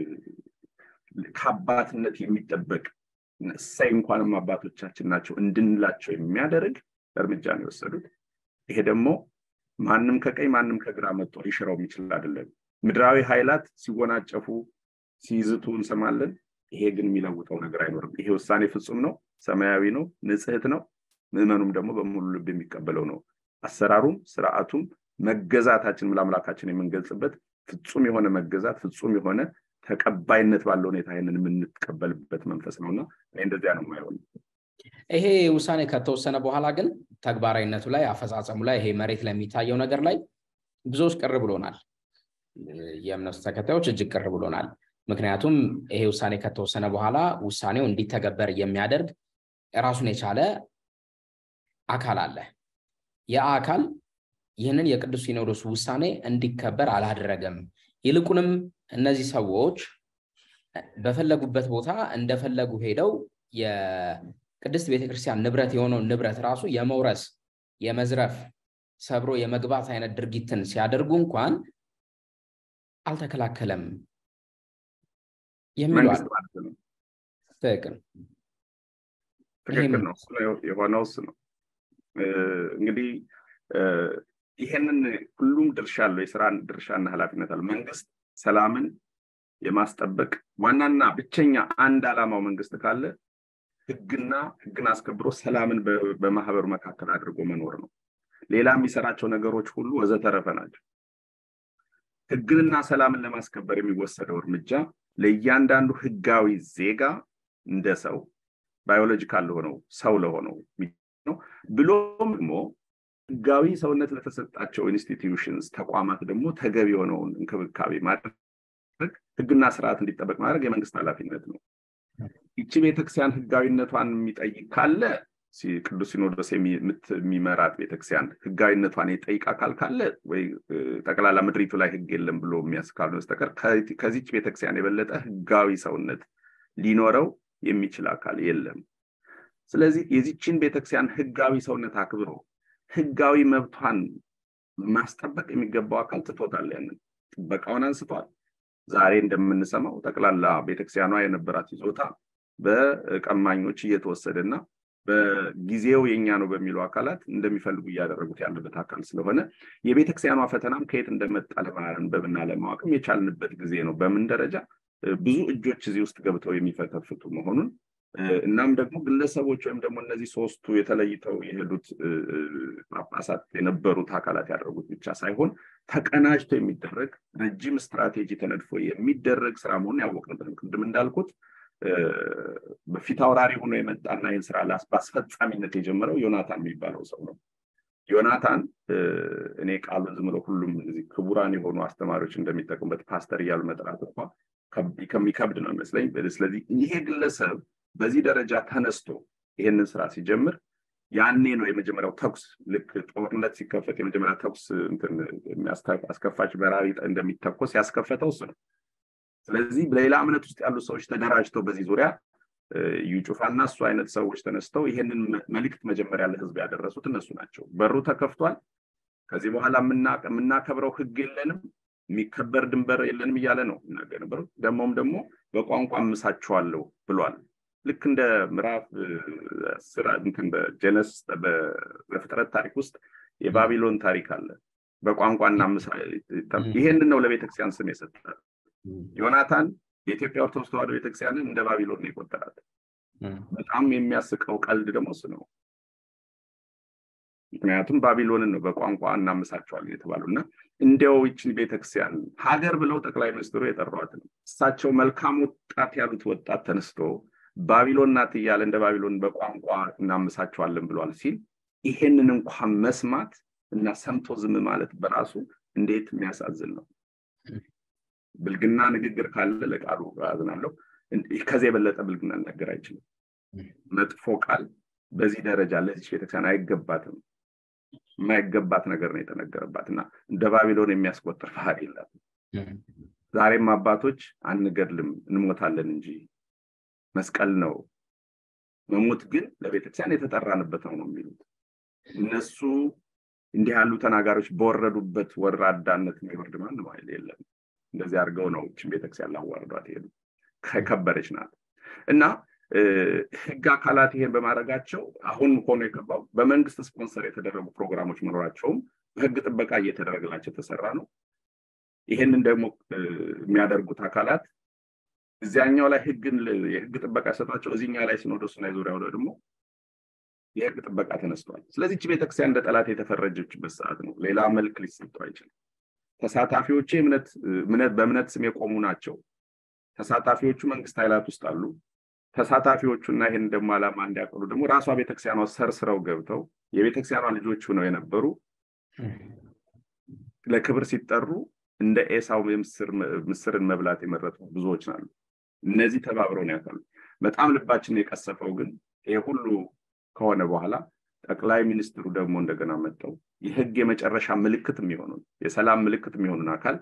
ከአባትነት የሚጠበቅ እሰይ እንኳንም አባቶቻችን ናቸው እንድንላቸው የሚያደርግ እርምጃ ነው የወሰዱት። ይሄ ደግሞ ማንም ከቀኝ ማንም ከግራ መጥቶ ሊሽረው የሚችል አይደለም። ምድራዊ ኃይላት ሲወናጨፉ ሲይዝቱ እንሰማለን። ይሄ ግን የሚለውጠው ነገር አይኖርም። ይሄ ውሳኔ ፍጹም ነው፣ ሰማያዊ ነው፣ ንጽሕት ነው። ምዕመኑም ደግሞ በሙሉ ልብ የሚቀበለው ነው። አሰራሩም ስርዓቱም መገዛታችን ለአምላካችን የምንገልጽበት ፍጹም የሆነ መገዛት ፍጹም የሆነ ተቀባይነት ባለው ሁኔታ ይህንን የምንቀበልበት መንፈስ ነው እና እኔ እንደዚያ ነው የማይሆን ይሄ ውሳኔ ከተወሰነ በኋላ ግን ተግባራዊነቱ ላይ አፈጻጸሙ ላይ ይሄ መሬት ላይ የሚታየው ነገር ላይ ብዙዎች ቅር ብሎናል። የእምነቱ ተከታዮች እጅግ ቅር ብሎናል። ምክንያቱም ይሄ ውሳኔ ከተወሰነ በኋላ ውሳኔው እንዲተገበር የሚያደርግ ራሱን የቻለ አካል አለ። ያ አካል ይህንን የቅዱስ ሲኖዶስ ውሳኔ እንዲከበር አላደረገም። ይልቁንም እነዚህ ሰዎች በፈለጉበት ቦታ እንደፈለጉ ሄደው የቅድስት ቤተክርስቲያን ንብረት የሆነውን ንብረት ራሱ የመውረስ የመዝረፍ ሰብሮ የመግባት አይነት ድርጊትን ሲያደርጉ እንኳን አልተከላከለም የሚሉ ትክክል ትክክል ነው የሆነው እሱ ነው እንግዲህ ይሄንን ሁሉም ድርሻ አለው የስራ ድርሻና ኃላፊነት አለው መንግስት ሰላምን የማስጠበቅ ዋናና ብቸኛ አንድ ዓላማው መንግስት ካለ ህግና ህግን አስከብሮ ሰላምን በማህበሩ መካከል አድርጎ መኖር ነው ሌላ የሚሰራቸው ነገሮች ሁሉ ወዘተረፈ ናቸው ህግንና ሰላምን ለማስከበር የሚወሰደው እርምጃ ለእያንዳንዱ ህጋዊ ዜጋ እንደ ሰው ባዮሎጂካል ለሆነው ሰው ለሆነው ነው ብሎም ደግሞ ህጋዊ ሰውነት ለተሰጣቸው ኢንስቲትዩሽንስ ተቋማት ደግሞ ተገቢ የሆነውን እንክብካቤ ማድረግ ህግና ስርዓት እንዲጠበቅ ማድረግ የመንግስት ኃላፊነት ነው ይቺ ቤተክርስቲያን ህጋዊነቷን የሚጠይቅ ካለ ቅዱስ ሲኖዶስ የሚመራት ቤተክርስቲያን ህጋዊነቷን የጠይቅ አካል ካለ ወይ ጠቅላላ ምድሪቱ ላይ ህግ የለም ብሎ የሚያስካሉ በስተቀር ከዚች ቤተክርስቲያን የበለጠ ህጋዊ ሰውነት ሊኖረው የሚችል አካል የለም ስለዚህ የዚችን ቤተክርስቲያን ህጋዊ ሰውነት አክብሮ ህጋዊ መብቷን ማስጠበቅ የሚገባው አካል ትቶታል ያንን ጥበቃውን አንስቷል ዛሬ እንደምንሰማው ጠቅላላ ቤተክርስቲያኗ የነበራት ይዞታ በቀማኞች እየተወሰደ እና በጊዜው የኛ ነው በሚሉ አካላት እንደሚፈልጉ እያደረጉት ያለበት አካል ስለሆነ የቤተክርስቲያኗ ፈተናም ከየት እንደመጣ ለማንበብና ለማወቅም የቻልንበት ጊዜ ነው በምን ደረጃ ብዙ እጆች እዚህ ውስጥ ገብተው የሚፈተፍቱ መሆኑን እናም ደግሞ ግለሰቦች ወይም ደግሞ እነዚህ ሶስቱ የተለይተው የሄዱት ጳጳሳት የነበሩት አካላት ያደረጉት ብቻ ሳይሆን ተቀናጅቶ የሚደረግ ረጅም ስትራቴጂ ተነድፎ የሚደረግ ስራ መሆኑን ያወቅንበት ቅድም እንዳልኩት በፊት አውራሪ ሆኖ የመጣና ይህን ስራ በአስፈጻሚነት የጀመረው ዮናታን የሚባለው ሰው ነው ዮናታን እኔ ቃሉን ዝም ብሎ ሁሉም ክቡራን የሆኑ አስተማሪዎች እንደሚጠቅሙበት ፓስተር እያሉ መጥራት እንኳ ከሚከብድ ነው ይመስለኝ ስለዚህ ይሄ ግለሰብ በዚህ ደረጃ ተነስቶ ይሄንን ስራ ሲጀምር ያኔ ነው የመጀመሪያው ተኩስ ልክ ጦርነት ሲከፈት የመጀመሪያ ተኩስ አስከፋች በራሪ እንደሚተኮስ ያስከፈተው እሱ ነው ስለዚህ በሌላ እምነት ውስጥ ያሉ ሰዎች ተደራጅተው በዚህ ዙሪያ እዩ ጩፋና እሱ አይነት ሰዎች ተነስተው ይሄንን መልእክት መጀመሪያ ለህዝብ ያደረሱት እነሱ ናቸው። በሩ ተከፍቷል። ከዚህ በኋላ የምናከብረው ህግ የለንም፣ የሚከበር ድንበር የለንም እያለ ነው የሚናገር ነበሩ። ደግሞም ደግሞ በቋንቋ አምሳችኋለሁ ብሏል። ልክ እንደ ምዕራፍ ስራ እንትን በጀነስ በፍጥረት ታሪክ ውስጥ የባቢሎን ታሪክ አለ። በቋንቋ እናምሳ ይሄንን ነው ለቤተክርስቲያን ስም የሰጠ ዮናታን የኢትዮጵያ ኦርቶዶክስ ተዋሕዶ ቤተክርስቲያንን እንደ ባቢሎን ነው የቆጠራት። በጣም የሚያስቀው ቀልድ ደግሞ እሱ ነው። ምክንያቱም ባቢሎንን ነው በቋንቋ እናምሳቸዋለን የተባለው እና እንዲያው ይችን ቤተክርስቲያን ሀገር ብለው ጠቅላይ ሚኒስትሩ የጠሯት ነው። እሳቸው መልካም ወጣት ያሉት ወጣት ተነስቶ ባቢሎን ናት እያለ እንደ ባቢሎን በቋንቋ እናምሳቸዋለን ብሏል ሲል ይሄንን እንኳን መስማት እና ሰምቶ ዝም ማለት በራሱ እንዴት የሚያሳዝን ነው። ብልግና ንግግር ካለ ለቃሉ አዝናለሁ። ከዚህ የበለጠ ብልግና ሊናገር አይችልም። መጥፎ ቃል በዚህ ደረጃ ለዚች ቤተክርስቲያን አይገባትም። የማይገባት ነገር ነው የተነገረባት እና እንደ ባቢሎን የሚያስቆጥር ባህል የላትም። ዛሬም አባቶች አንገድልም እንሞታለን እንጂ መስቀል ነው መሞት ግን ለቤተክርስቲያን የተጠራንበት ነው ነው የሚሉት እነሱ እንዲህ ያሉ ተናጋሪዎች በወረዱበት ወራዳነት የሚወርድ ማንም ኃይል የለም። እንደዚህ አድርገው ነው ችን ቤተክርስቲያን ላዋርዷት ሄዱ። ከከበረች ናት እና ህግ አካላት ይሄን በማድረጋቸው አሁን ሆኖ የገባው በመንግስት ስፖንሰር የተደረጉ ፕሮግራሞች መኖራቸውም በህግ ጥበቃ እየተደረገላቸው የተሰራ ነው። ይሄንን ደግሞ የሚያደርጉት አካላት እዚያኛው ላይ ህግን የህግ ጥበቃ ሰጧቸው፣ እዚህኛ ላይ ሲኖዶስና ዙሪያው ደግሞ የህግ ጥበቃ ተነስቷል። ስለዚህ እቺ ቤተክርስቲያን እንደ ጠላት የተፈረጀችበት ሰዓት ነው። ሌላ መልክ ሊሰጠው አይችልም። ተሳታፊዎቼ በእምነት ስም የቆሙ ናቸው። ተሳታፊዎቹ መንግስት ኃይላት ውስጥ አሉ። ተሳታፊዎቹና ይህን ደግሞ ዓላማ እንዲያቀሉ ደግሞ ራሷ ቤተክርስቲያኗ ሰርስረው ገብተው የቤተክርስቲያኗ ልጆች ሆነው የነበሩ ለክብር ሲጠሩ እንደ ኤሳው ምስርን መብላት የመረጡ ብዙዎች ናሉ። እነዚህ ተባብረው ነው ያካሉ። በጣም ልባችን የቀሰፈው ግን ይሄ ሁሉ ከሆነ በኋላ ጠቅላይ ሚኒስትሩ ደግሞ እንደገና መጠው የህግ የመጨረሻ ምልክት የሚሆኑን የሰላም ምልክት የሚሆኑን አካል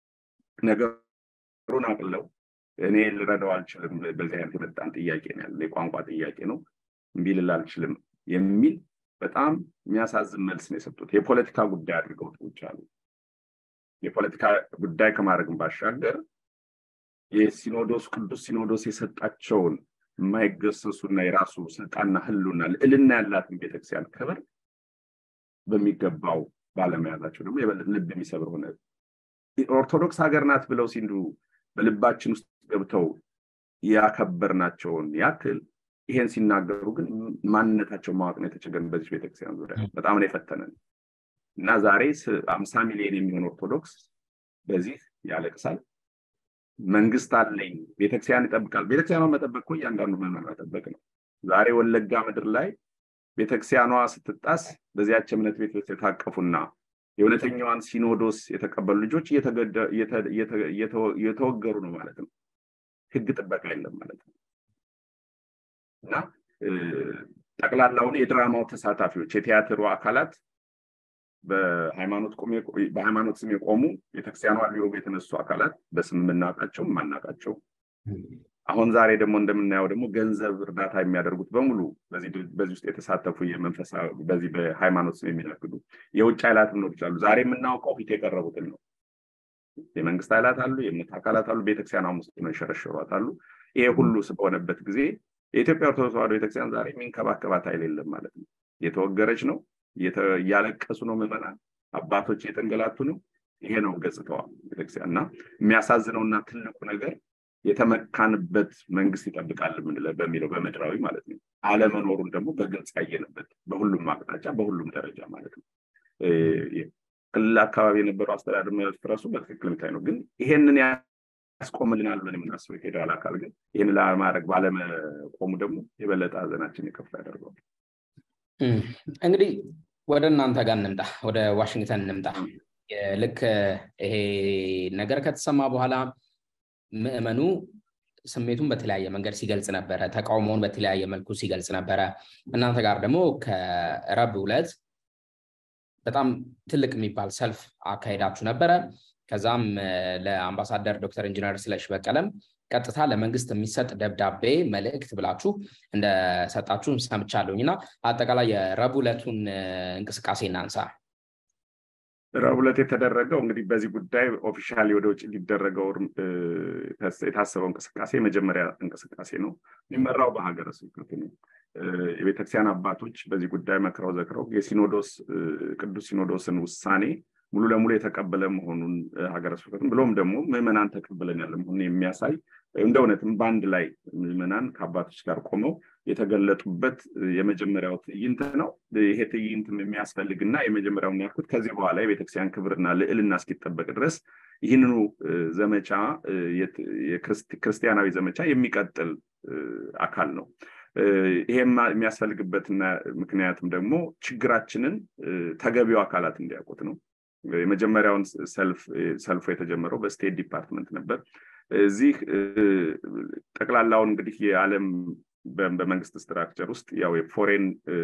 ነገሩን አቅለው እኔ ልረዳው አልችልም፣ በዚህ አይነት የመጣን ጥያቄ ነው ያለ የቋንቋ ጥያቄ ነው እምቢ ልል አልችልም የሚል በጣም የሚያሳዝን መልስ ነው የሰጡት። የፖለቲካ ጉዳይ አድርገው ውጭ አሉ። የፖለቲካ ጉዳይ ከማድረግም ባሻገር የሲኖዶስ ቅዱስ ሲኖዶስ የሰጣቸውን የማይገሰሱና የራሱ ስልጣንና ህሉና ልዕልና ያላትን ቤተክርስቲያን ክብር በሚገባው ባለመያዛቸው ደግሞ ልብ የሚሰብር ሆነ። ኦርቶዶክስ ሀገር ናት ብለው ሲንዱ በልባችን ውስጥ ገብተው ያከበርናቸውን ያክል ይሄን ሲናገሩ ግን ማንነታቸው ማወቅ ነው የተቸገረን። በዚህ ቤተክርስቲያን ዙሪያ በጣም ነው የፈተነን እና ዛሬ አምሳ ሚሊዮን የሚሆን ኦርቶዶክስ በዚህ ያለቅሳል። መንግስት አለኝ፣ ቤተክርስቲያን ይጠብቃል። ቤተክርስቲያኗ መጠበቅ እኮ እያንዳንዱ ምዕመን መጠበቅ ነው። ዛሬ ወለጋ ምድር ላይ ቤተክርስቲያኗ ስትጣስ በዚያች እምነት ቤት ውስጥ የታቀፉና የእውነተኛዋን ሲኖዶስ የተቀበሉ ልጆች እየተወገሩ ነው ማለት ነው። ህግ ጥበቃ የለም ማለት ነው እና ጠቅላላውን የድራማው ተሳታፊዎች የቲያትሩ አካላት በሃይማኖት ስም የቆሙ ቤተክርስቲያኗ ሊወጉ የተነሱ አካላት በስም የምናውቃቸው የማናውቃቸው አሁን ዛሬ ደግሞ እንደምናየው ደግሞ ገንዘብ እርዳታ የሚያደርጉት በሙሉ በዚህ ውስጥ የተሳተፉ የመንፈሳዊ በዚህ በሃይማኖት ስም የሚነግዱ የውጭ ኃይላት ሊኖሩ ይችላሉ። ዛሬ የምናውቀው ፊት የቀረቡትን ነው። የመንግስት ኃይላት አሉ፣ የእምነት አካላት አሉ፣ ቤተክርስቲያኗ ውስጥ ነው የሸረሸሯት አሉ። ይሄ ሁሉ በሆነበት ጊዜ የኢትዮጵያ ኦርቶዶክስ ተዋሕዶ ቤተክርስቲያን ዛሬ የሚንከባከባት ኃይል የለም ማለት ነው። እየተወገረች ነው፣ እያለቀሱ ነው ምዕመናን፣ አባቶች እየተንገላቱ ነው። ይሄ ነው ገጽታዋ ቤተክርስቲያን እና የሚያሳዝነውና ትልቁ ነገር የተመካንበት መንግስት ይጠብቃል በሚለው በምድራዊ ማለት ነው አለመኖሩን ደግሞ በግልጽ ያየንበት በሁሉም አቅጣጫ በሁሉም ደረጃ ማለት ነው። ክልል አካባቢ የነበረው አስተዳደር መፍረሱ በትክክል የሚታይ ነው። ግን ይሄንን ያስቆምልናል ብለን የምናስበው የፌዴራል አካል ግን ይህን ለማድረግ ባለመቆሙ ደግሞ የበለጠ ሀዘናችን የከፋ ያደርገዋል። እንግዲህ ወደ እናንተ ጋር እንምጣ፣ ወደ ዋሽንግተን እንምጣ። ልክ ይሄ ነገር ከተሰማ በኋላ ምዕመኑ ስሜቱን በተለያየ መንገድ ሲገልጽ ነበረ። ተቃውሞውን በተለያየ መልኩ ሲገልጽ ነበረ። እናንተ ጋር ደግሞ ከረቡዕ ዕለት በጣም ትልቅ የሚባል ሰልፍ አካሄዳችሁ ነበረ። ከዛም ለአምባሳደር ዶክተር ኢንጂነር ስለሺ በቀለም ቀጥታ ለመንግስት የሚሰጥ ደብዳቤ መልእክት ብላችሁ እንደሰጣችሁ ሰምቻለሁኝ እና አጠቃላይ የረቡዕ ዕለቱን እንቅስቃሴ እናንሳ። ረቡዕ ዕለት የተደረገው እንግዲህ በዚህ ጉዳይ ኦፊሻሊ ወደ ውጭ ሊደረገው የታሰበው እንቅስቃሴ የመጀመሪያ እንቅስቃሴ ነው። የሚመራው በሀገረ ስብከቱ ነው። የቤተክርስቲያን አባቶች በዚህ ጉዳይ መክረው ዘክረው የሲኖዶስ ቅዱስ ሲኖዶስን ውሳኔ ሙሉ ለሙሉ የተቀበለ መሆኑን ሀገረ ስብከቱን ብሎም ደግሞ ምዕመናን ተቀበለን ያለ መሆኑን የሚያሳይ እንደ እውነትም በአንድ ላይ ምዕመናን ከአባቶች ጋር ቆመው የተገለጡበት የመጀመሪያው ትዕይንት ነው። ይሄ ትዕይንትም የሚያስፈልግና የመጀመሪያውን ያልኩት ከዚህ በኋላ የቤተክርስቲያን ክብርና ልዕልና እስኪጠበቅ ድረስ ይህንኑ ዘመቻ ክርስቲያናዊ ዘመቻ የሚቀጥል አካል ነው። ይሄም የሚያስፈልግበትና ምክንያትም ደግሞ ችግራችንን ተገቢው አካላት እንዲያውቁት ነው። የመጀመሪያውን ሰልፉ የተጀመረው በስቴት ዲፓርትመንት ነበር። እዚህ ጠቅላላውን እንግዲህ የዓለም በመንግስት ስትራክቸር ውስጥ ያው የፎሬን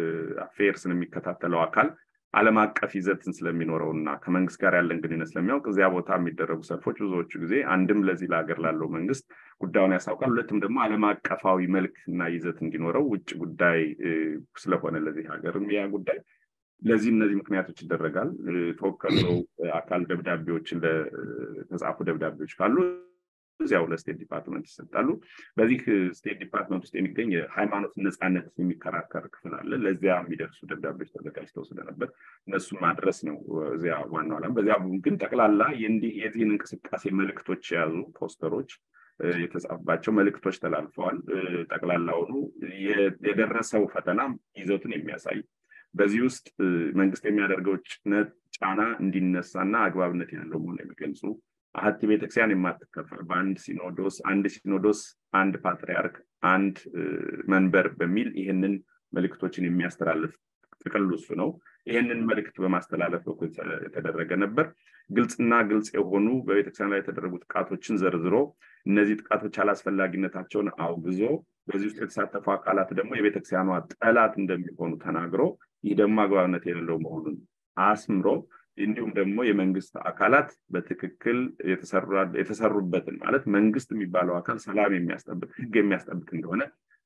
አፌርስን የሚከታተለው አካል ዓለም አቀፍ ይዘትን ስለሚኖረው እና ከመንግስት ጋር ያለን ግንኙነት ስለሚያውቅ እዚያ ቦታ የሚደረጉ ሰልፎች ብዙዎቹ ጊዜ አንድም ለዚህ ለሀገር ላለው መንግስት ጉዳዩን ያሳውቃል፣ ሁለትም ደግሞ ዓለም አቀፋዊ መልክ እና ይዘት እንዲኖረው ውጭ ጉዳይ ስለሆነ ለዚህ ሀገርም ያ ጉዳይ ለዚህ እነዚህ ምክንያቶች ይደረጋል። ተወከለው አካል ደብዳቤዎችን ለተጻፉ ደብዳቤዎች ካሉ እዚያው ለስቴት ዲፓርትመንት ይሰጣሉ። በዚህ ስቴት ዲፓርትመንት ውስጥ የሚገኝ የሃይማኖት ነፃነት የሚከራከር ክፍል አለ። ለዚያ የሚደርሱ ደብዳቤዎች ተዘጋጅተው ስለነበር እነሱን ማድረስ ነው እዚያ ዋናው ዓላማ። በዚያ ግን ጠቅላላ የእንዲህ የዚህን እንቅስቃሴ መልእክቶች የያዙ ፖስተሮች የተጻፉባቸው መልእክቶች ተላልፈዋል። ጠቅላላውኑ የደረሰው ፈተና ይዘቱን የሚያሳይ በዚህ ውስጥ መንግስት የሚያደርገው ጫና እንዲነሳና አግባብነት ያለው መሆን የሚገልጹ አሀቲ ቤተክርስቲያን የማትከፈል በአንድ ሲኖዶስ አንድ ሲኖዶስ አንድ ፓትሪያርክ አንድ መንበር በሚል ይህንን መልእክቶችን የሚያስተላልፍ ጥቅል እሱ ነው። ይህንን መልእክት በማስተላለፍ በኩል የተደረገ ነበር። ግልጽና ግልጽ የሆኑ በቤተክርስቲያን ላይ የተደረጉ ጥቃቶችን ዘርዝሮ እነዚህ ጥቃቶች አላስፈላጊነታቸውን አውግዞ በዚህ ውስጥ የተሳተፉ አካላት ደግሞ የቤተክርስቲያኗ ጠላት እንደሚሆኑ ተናግሮ ይህ ደግሞ አግባብነት የሌለው መሆኑን አስምሮ እንዲሁም ደግሞ የመንግስት አካላት በትክክል የተሰሩበትን ማለት መንግስት የሚባለው አካል ሰላም የሚያስጠብቅ ህግ የሚያስጠብቅ እንደሆነ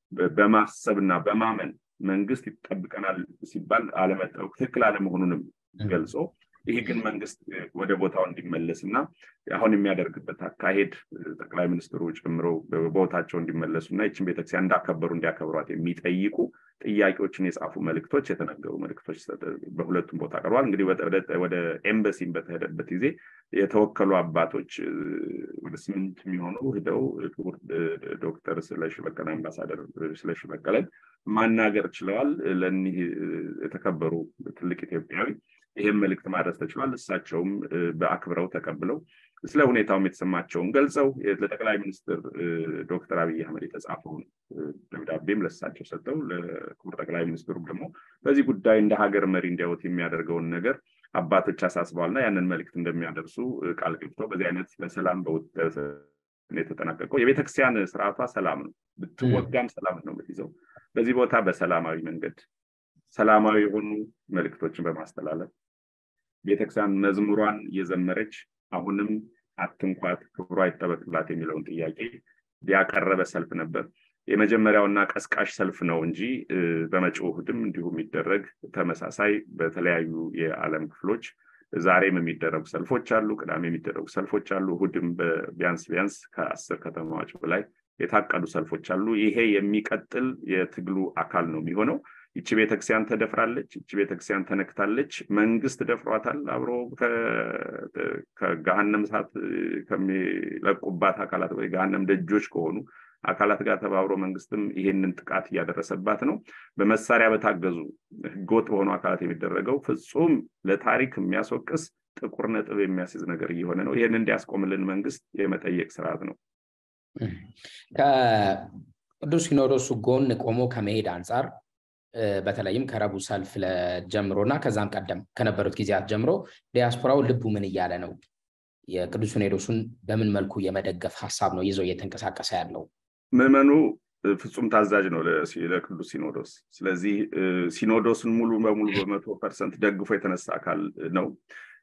በማሰብና በማመን መንግስት ይጠብቀናል ሲባል አለመጠበቅ ትክክል አለመሆኑንም ገልጾ ይህ ግን መንግስት ወደ ቦታው እንዲመለስ እና አሁን የሚያደርግበት አካሄድ ጠቅላይ ሚኒስትሩ ጨምሮ ቦታቸው እንዲመለሱ እና ይችን ቤተክርስቲያን እንዳከበሩ እንዲያከብሯት የሚጠይቁ ጥያቄዎችን የጻፉ መልእክቶች የተነገሩ መልእክቶች በሁለቱም ቦታ ቀርቧል። እንግዲህ ወደ ኤምበሲን በተሄደበት ጊዜ የተወከሉ አባቶች ወደ ስምንት የሚሆኑ ሂደው ክቡር ዶክተር ስለሺ በቀለ አምባሳደር ስለሺ በቀለን ማናገር ችለዋል። ለኒህ የተከበሩ ትልቅ ኢትዮጵያዊ ይህም መልእክት ማድረስ ተችሏል። እሳቸውም በአክብረው ተቀብለው ስለ ሁኔታውም የተሰማቸውን ገልጸው ለጠቅላይ ሚኒስትር ዶክተር አብይ አህመድ የተጻፈውን ደብዳቤም ለእሳቸው ሰጠው። ለክቡር ጠቅላይ ሚኒስትሩም ደግሞ በዚህ ጉዳይ እንደ ሀገር መሪ እንዲያወት የሚያደርገውን ነገር አባቶች አሳስበዋልና ያንን መልእክት እንደሚያደርሱ ቃል ገብተው በዚህ አይነት በሰላም የተጠናቀቀው የቤተክርስቲያን ስርዓቷ ሰላም ነው። ብትወጋም ሰላም ነው የምትይዘው። በዚህ ቦታ በሰላማዊ መንገድ ሰላማዊ የሆኑ መልእክቶችን በማስተላለፍ ቤተክርስቲያን መዝሙሯን እየዘመረች አሁንም አትንኳት፣ ክብሯ ይጠበቅላት የሚለውን ጥያቄ ያቀረበ ሰልፍ ነበር። የመጀመሪያውና ቀስቃሽ ሰልፍ ነው እንጂ በመጪው እሑድም እንዲሁ የሚደረግ ተመሳሳይ በተለያዩ የዓለም ክፍሎች ዛሬም የሚደረጉ ሰልፎች አሉ፣ ቅዳሜ የሚደረጉ ሰልፎች አሉ፣ እሑድም ቢያንስ ቢያንስ ከአስር ከተማዎች በላይ የታቀዱ ሰልፎች አሉ። ይሄ የሚቀጥል የትግሉ አካል ነው የሚሆነው። ይቺ ቤተክርስቲያን ተደፍራለች፣ ይቺ ቤተክርስቲያን ተነክታለች፣ መንግስት ደፍሯታል። አብሮ ከገሃነም እሳት ከሚለቁባት አካላት ወይ ገሃነም ደጆች ከሆኑ አካላት ጋር ተባብሮ መንግስትም ይሄንን ጥቃት እያደረሰባት ነው። በመሳሪያ በታገዙ ህገወጥ በሆኑ አካላት የሚደረገው ፍጹም ለታሪክ የሚያስወቅስ ጥቁር ነጥብ የሚያስይዝ ነገር እየሆነ ነው። ይህን እንዲያስቆምልን መንግስት የመጠየቅ ስርዓት ነው። ከቅዱስ ሲኖዶሱ ጎን ቆሞ ከመሄድ አንጻር በተለይም ከረቡዕ ሰልፍ ጀምሮ እና ከዛም ቀደም ከነበሩት ጊዜያት ጀምሮ ዲያስፖራው ልቡ ምን እያለ ነው? የቅዱስ ሲኖዶሱን በምን መልኩ የመደገፍ ሀሳብ ነው ይዞ እየተንቀሳቀሰ ያለው? ምዕመኑ ፍጹም ታዛዥ ነው ለቅዱስ ሲኖዶስ። ስለዚህ ሲኖዶስን ሙሉ በሙሉ በመቶ ፐርሰንት ደግፎ የተነሳ አካል ነው።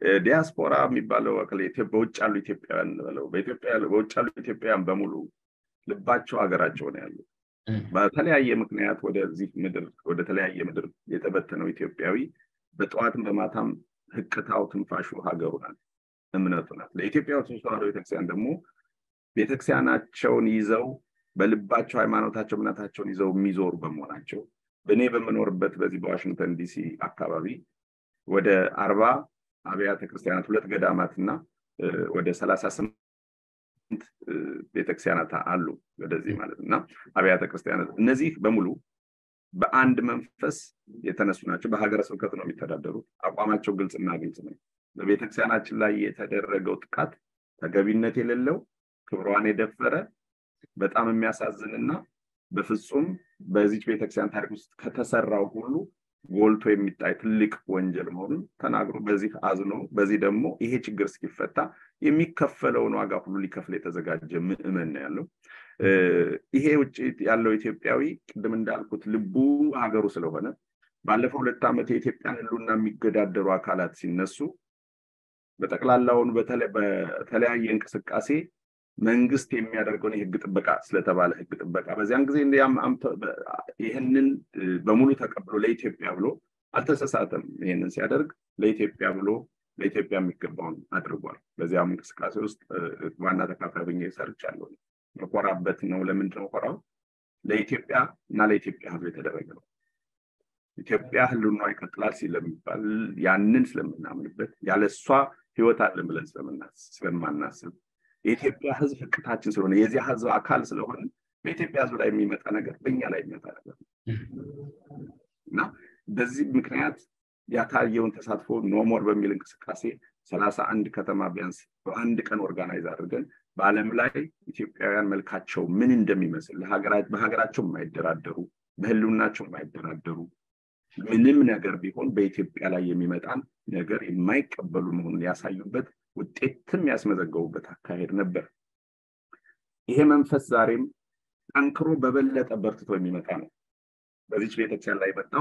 ዲያስፖራ የሚባለው በውጭ ያሉ ኢትዮጵያውያን በለው በውጭ ያሉ ኢትዮጵያውያን በሙሉ ልባቸው ሀገራቸው ነው ያሉት። በተለያየ ምክንያት ወደዚህ ምድር ወደ ተለያየ ምድር የተበተነው ኢትዮጵያዊ በጠዋትም በማታም ህቅታው ትንፋሹ ሀገሩ ናት፣ እምነቱ ናት። ለኢትዮጵያ ኦርቶዶክስ ተዋሕዶ ቤተክርስቲያን ደግሞ ቤተክርስቲያናቸውን ይዘው በልባቸው ሃይማኖታቸው እምነታቸውን ይዘው የሚዞሩ በመሆናቸው እኔ በምኖርበት በዚህ በዋሽንግተን ዲሲ አካባቢ ወደ አርባ አብያተ ክርስቲያናት ሁለት ገዳማት እና ወደ ሰላሳ ስምንት ቤተክርስቲያናት አሉ ወደዚህ ማለት እና አብያተ ክርስቲያናት እነዚህ በሙሉ በአንድ መንፈስ የተነሱ ናቸው። በሀገረ ስብከት ነው የሚተዳደሩት። አቋማቸው ግልጽና ግልጽ ነው። በቤተክርስቲያናችን ላይ የተደረገው ጥቃት ተገቢነት የሌለው ክብሯን የደፈረ በጣም የሚያሳዝንና በፍጹም በዚች ቤተክርስቲያን ታሪክ ውስጥ ከተሰራው ሁሉ ጎልቶ የሚታይ ትልቅ ወንጀል መሆኑን ተናግሮ በዚህ አዝኖ በዚህ ደግሞ ይሄ ችግር እስኪፈታ የሚከፈለውን ዋጋ ሁሉ ሊከፍል የተዘጋጀ ምዕመን ነው ያለው። ይሄ ውጭ ያለው ኢትዮጵያዊ ቅድም እንዳልኩት ልቡ ሀገሩ ስለሆነ ባለፈው ሁለት ዓመት የኢትዮጵያን ሕልውና የሚገዳደሩ አካላት ሲነሱ በጠቅላላውን በተለያየ እንቅስቃሴ መንግስት የሚያደርገውን የህግ ጥበቃ ስለተባለ ህግ ጥበቃ በዚያን ጊዜ ይህንን በሙሉ ተቀብሎ ለኢትዮጵያ ብሎ አልተሰሳተም። ይህንን ሲያደርግ ለኢትዮጵያ ብሎ ለኢትዮጵያ የሚገባውን አድርጓል። በዚያም እንቅስቃሴ ውስጥ ዋና ተካፋይ ብኜ ሰርቻለሁ። መኮራበት ነው። ለምንድን ነው ኮራው? ለኢትዮጵያ እና ለኢትዮጵያ ህዝብ የተደረገ ነው። ኢትዮጵያ ህልውና ይቀጥላል ስለሚባል ያንን ስለምናምንበት ያለ እሷ ህይወት አለን ብለን ስለማናስብ የኢትዮጵያ ህዝብ ህቅታችን ስለሆነ የዚያ ህዝብ አካል ስለሆነ በኢትዮጵያ ህዝብ ላይ የሚመጣ ነገር በእኛ ላይ የሚመጣ ነገር እና በዚህ ምክንያት ያታየውን ተሳትፎ ኖሞር በሚል እንቅስቃሴ ሰላሳ አንድ ከተማ ቢያንስ በአንድ ቀን ኦርጋናይዝ አድርገን በዓለም ላይ ኢትዮጵያውያን መልካቸው ምን እንደሚመስል በሀገራቸው የማይደራደሩ በህልውናቸው የማይደራደሩ ምንም ነገር ቢሆን በኢትዮጵያ ላይ የሚመጣን ነገር የማይቀበሉ መሆኑን ያሳዩበት ውጤትም ያስመዘገቡበት አካሄድ ነበር። ይሄ መንፈስ ዛሬም ጠንክሮ በበለጠ በርትቶ የሚመጣ ነው። በዚች ቤተክርስቲያን ላይ የመጣው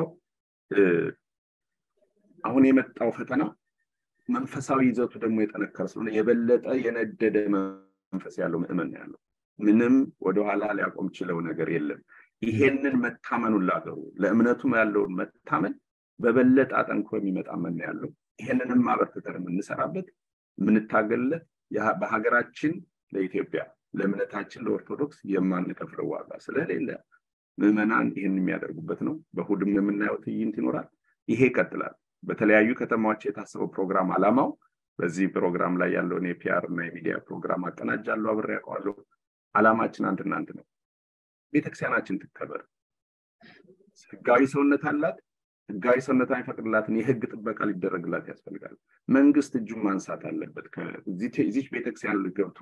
አሁን የመጣው ፈተና መንፈሳዊ ይዘቱ ደግሞ የጠነከረ ስለሆነ የበለጠ የነደደ መንፈስ ያለው ምዕመን ነው ያለው። ምንም ወደኋላ ሊያቆም ችለው ነገር የለም። ይሄንን መታመኑን ላገሩ ለእምነቱም ያለውን መታመን በበለጠ አጠንክሮ የሚመጣ መን ያለው ይሄንንም አበርትተን የምንሰራበት የምንታገልለት በሀገራችን ለኢትዮጵያ ለእምነታችን ለኦርቶዶክስ የማንከፍለው ዋጋ ስለሌለ ምዕመናን ይህን የሚያደርጉበት ነው። በእሑድም የምናየው ትዕይንት ይኖራል። ይሄ ይቀጥላል። በተለያዩ ከተማዎች የታሰበው ፕሮግራም አላማው በዚህ ፕሮግራም ላይ ያለውን የፒአር እና የሚዲያ ፕሮግራም አቀናጃለሁ፣ አብሬ ያውቀዋለሁ። አላማችን አንድና አንድ ነው። ቤተክርስቲያናችን ትከበር። ህጋዊ ሰውነት አላት። ህጋዊ ሰውነት የሚፈቅድላትን የህግ ጥበቃ ሊደረግላት ያስፈልጋል። መንግስት እጁን ማንሳት አለበት። እዚች ቤተክርስቲያን ገብቶ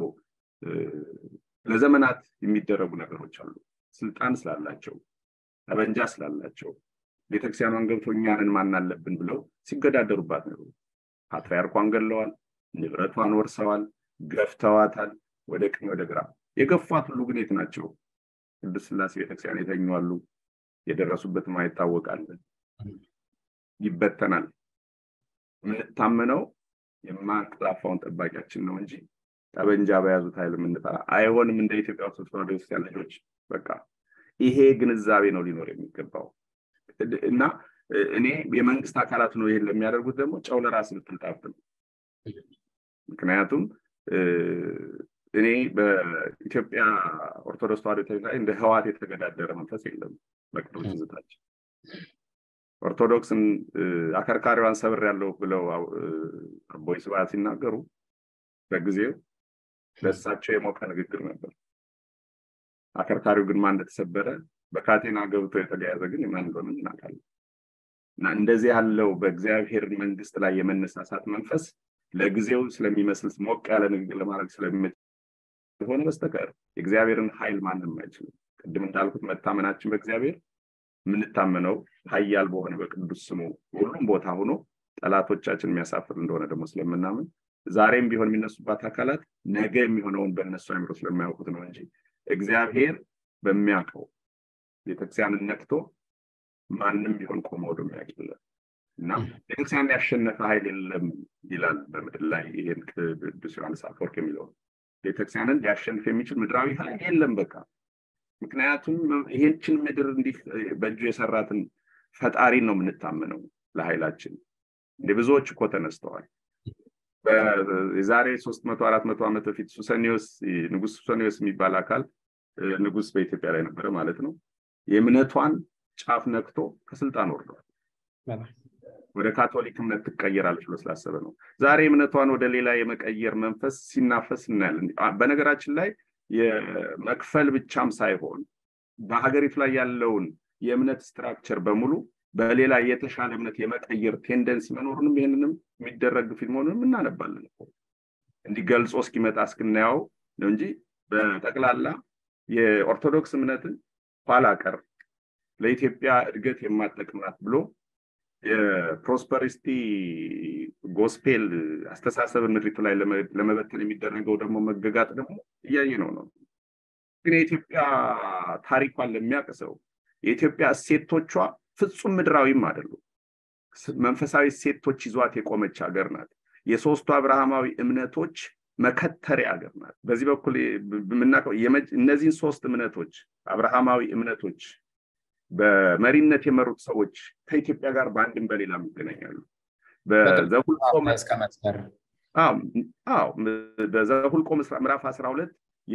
ለዘመናት የሚደረጉ ነገሮች አሉ። ስልጣን ስላላቸው፣ ጠበንጃ ስላላቸው ቤተክርስቲያኗን ገብቶ እኛንን ማን አለብን ብለው ሲገዳደሩባት ነው። ፓትርያርኳን ገለዋል፣ ንብረቷን ወርሰዋል፣ ገፍተዋታል፣ ወደ ቀኝ ወደ ግራ። የገፏት ሁሉ ግን የት ናቸው? ቅዱስ ስላሴ ቤተክርስቲያን የተኙ የደረሱበት ማይታወቃል። ይበተናል። የምንታመነው የማንቀላፋውን ጠባቂያችን ነው እንጂ ጠበንጃ በያዙት ኃይል የምንጠራ አይሆንም። እንደ ኢትዮጵያ ኦርቶዶክስ ተዋሕዶ ቤተክርስቲያን ልጆች በቃ ይሄ ግንዛቤ ነው ሊኖር የሚገባው እና እኔ የመንግስት አካላት ነው ይሄን ለሚያደርጉት ደግሞ ጨው ለራስ ብትልጣፍ ነው። ምክንያቱም እኔ በኢትዮጵያ ኦርቶዶክስ ተዋሕዶ ቤተክርስቲያን እንደ ህዋት የተገዳደረ መንፈስ የለም። በቅዱስ ትዝታችን ኦርቶዶክስን አከርካሪዋን ሰብር ያለው ብለው አቦይ ስብሐት ሲናገሩ በጊዜው ለእሳቸው የሞቀ ንግግር ነበር። አከርካሪው ግን ማን እንደተሰበረ በካቴና ገብቶ የተለያዘ ግን የማን እንደሆነ እናውቃለን። እና እንደዚህ ያለው በእግዚአብሔር መንግስት ላይ የመነሳሳት መንፈስ ለጊዜው ስለሚመስል ሞቅ ያለ ንግግር ለማድረግ ስለሆነ በስተቀር የእግዚአብሔርን ኃይል ማንም አይችልም። ቅድም እንዳልኩት መታመናችን በእግዚአብሔር የምንታመነው ኃያል በሆነ በቅዱስ ስሙ ሁሉም ቦታ ሆኖ ጠላቶቻችን የሚያሳፍር እንደሆነ ደግሞ ስለምናምን ዛሬም ቢሆን የሚነሱባት አካላት ነገ የሚሆነውን በእነሱ አይምሮ ስለማያውቁት ነው እንጂ እግዚአብሔር በሚያውቀው ቤተክርስቲያንን ነክቶ ማንም ቢሆን ቆመ ወደ የሚያውቅለት እና ቤተክርስቲያን ያሸነፈ ኃይል የለም ይላል በምድር ላይ ይህን ቅዱስ ዮሐንስ አፈወርቅ የሚለው ቤተክርስቲያንን ሊያሸንፍ የሚችል ምድራዊ ኃይል የለም በቃ ምክንያቱም ይሄችን ምድር እንዲህ በእጁ የሰራትን ፈጣሪን ነው የምንታመነው ለኃይላችን እንደ ብዙዎች እኮ ተነስተዋል የዛሬ ሶስት መቶ አራት መቶ ዓመት በፊት ሱሰኒዮስ ንጉስ ሱሰኒዮስ የሚባል አካል ንጉስ በኢትዮጵያ ላይ ነበረ ማለት ነው የእምነቷን ጫፍ ነክቶ ከስልጣን ወርዷል ወደ ካቶሊክ እምነት ትቀየራለች ብሎ ስላሰበ ነው ዛሬ እምነቷን ወደ ሌላ የመቀየር መንፈስ ሲናፈስ እናያለን በነገራችን ላይ የመክፈል ብቻም ሳይሆን በሀገሪቱ ላይ ያለውን የእምነት ስትራክቸር በሙሉ በሌላ የተሻለ እምነት የመቀየር ቴንደንሲ መኖሩንም ይህንንም የሚደረግ ፊት መሆኑንም እናነባለን እንዲገልጾ እስኪመጣ እስክናየው ነው እንጂ በጠቅላላ የኦርቶዶክስ እምነትን ኋላ ቀር ለኢትዮጵያ እድገት የማጠቅማት ብሎ የፕሮስፐሪስቲ ጎስፔል አስተሳሰብን ምድሪቱ ላይ ለመበተን የሚደረገው ደግሞ መገጋጥ ደግሞ እያየ ነው ነው ግን የኢትዮጵያ ታሪኳን ለሚያውቅ ሰው የኢትዮጵያ እሴቶቿ ፍጹም ምድራዊም አይደሉም መንፈሳዊ እሴቶች ይዟት የቆመች ሀገር ናት የሶስቱ አብርሃማዊ እምነቶች መከተሪያ ሀገር ናት በዚህ በኩል የምናውቀው እነዚህን ሶስት እምነቶች አብርሃማዊ እምነቶች በመሪነት የመሩት ሰዎች ከኢትዮጵያ ጋር በአንድም በሌላም ይገናኛሉ በዘሁልቆ ምዕራፍ አስራ ሁለት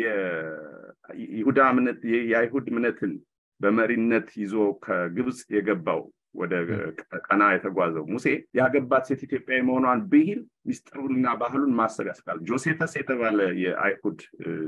የይሁዳ እምነት የአይሁድ እምነትን በመሪነት ይዞ ከግብፅ የገባው ወደ ቀና የተጓዘው ሙሴ ያገባት ሴት ኢትዮጵያዊ መሆኗን ብሂል ሚስጥሩንና ባህሉን ማሰብ ያስቃል ጆሴፈስ የተባለ የአይሁድ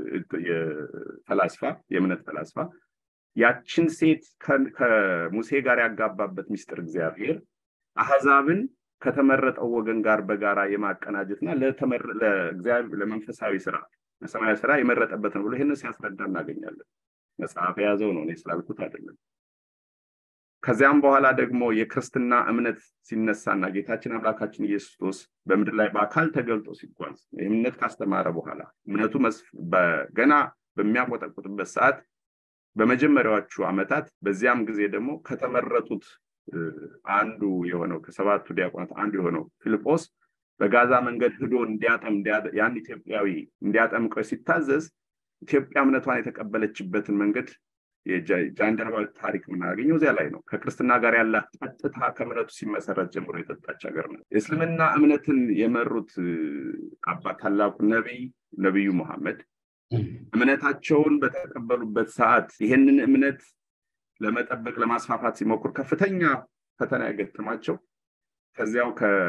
ፈላስፋ የእምነት ፈላስፋ ያችን ሴት ከሙሴ ጋር ያጋባበት ሚስጥር እግዚአብሔር አህዛብን ከተመረጠው ወገን ጋር በጋራ የማቀናጀትና ለመንፈሳዊ ስራ ለሰማያዊ ስራ የመረጠበት ነው ብሎ ይህንን ሲያስረዳ እናገኛለን መጽሐፍ የያዘው ነው እኔ ስላልኩት አይደለም ከዚያም በኋላ ደግሞ የክርስትና እምነት ሲነሳና ጌታችን አምላካችን ኢየሱስ ክርስቶስ በምድር ላይ በአካል ተገልጦ ሲጓዝ እምነት ካስተማረ በኋላ እምነቱ ገና በሚያቆጠቁጥበት ሰዓት በመጀመሪያዎቹ ዓመታት በዚያም ጊዜ ደግሞ ከተመረጡት አንዱ የሆነው ከሰባቱ ዲያቆናት አንዱ የሆነው ፊልጶስ በጋዛ መንገድ ህዶ እንዲያጠም ያን ኢትዮጵያዊ እንዲያጠምቀው ሲታዘዝ ኢትዮጵያ እምነቷን የተቀበለችበትን መንገድ የጃንደረባ ታሪክ የምናገኘው እዚያ ላይ ነው ከክርስትና ጋር ያላት ቀጥታ ከእምነቱ ሲመሰረት ጀምሮ የጠጣች ሀገር ነው የእስልምና እምነትን የመሩት አባት ታላቁ ነቢይ ነቢዩ መሐመድ እምነታቸውን በተቀበሉበት ሰዓት ይህንን እምነት ለመጠበቅ ለማስፋፋት ሲሞክሩ ከፍተኛ ፈተና ያገጠማቸው ከዚያው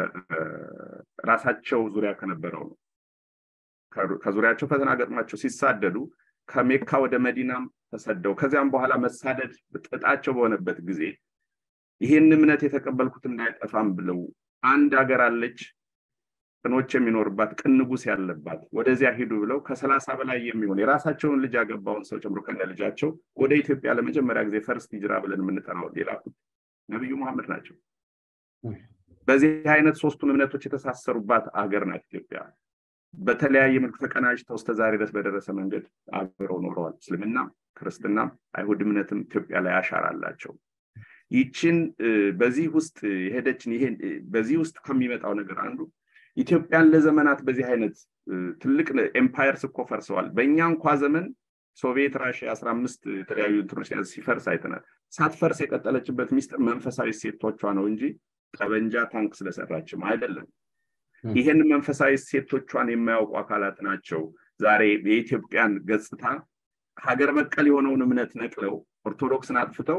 ከራሳቸው ዙሪያ ከነበረው ነው ከዙሪያቸው ፈተና ገጥሟቸው ሲሳደዱ ከሜካ ወደ መዲናም ተሰደው ከዚያም በኋላ መሳደድ ጥጣቸው በሆነበት ጊዜ ይህን እምነት የተቀበልኩት እንዳይጠፋም ብለው አንድ ሀገር አለች ቅኖች የሚኖርባት ቅን ንጉስ ያለባት ወደዚያ ሂዱ ብለው ከሰላሳ በላይ የሚሆን የራሳቸውን ልጅ ያገባውን ሰው ጨምሮ ከነ ልጃቸው ወደ ኢትዮጵያ ለመጀመሪያ ጊዜ ፈርስት ሂጅራ ብለን የምንጠራው የላኩት ነቢዩ መሐመድ ናቸው በዚህ አይነት ሶስቱን እምነቶች የተሳሰሩባት አገር ናት ኢትዮጵያ በተለያየ መልክ ተቀናጅተው እስከ ዛሬ ድረስ በደረሰ መንገድ አብረው ኖረዋል እስልምና ክርስትና አይሁድ እምነትም ኢትዮጵያ ላይ አሻራ አላቸው ይችን በዚህ ውስጥ የሄደችን ይሄ በዚህ ውስጥ ከሚመጣው ነገር አንዱ ኢትዮጵያን ለዘመናት በዚህ አይነት ትልቅ ኤምፓየርስ እኮ ፈርሰዋል በእኛ እንኳ ዘመን ሶቪየት ራሽያ አስራ አምስት የተለያዩ እንትኖች ሲፈርስ አይተናል ሳትፈርስ የቀጠለችበት ሚስጥር መንፈሳዊ ሴቶቿ ነው እንጂ ጠበንጃ ታንክ ስለሰራችም አይደለም ይህን መንፈሳዊ ሴቶቿን የማያውቁ አካላት ናቸው ዛሬ የኢትዮጵያን ገጽታ ሀገር በቀል የሆነውን እምነት ነቅለው ኦርቶዶክስን አጥፍተው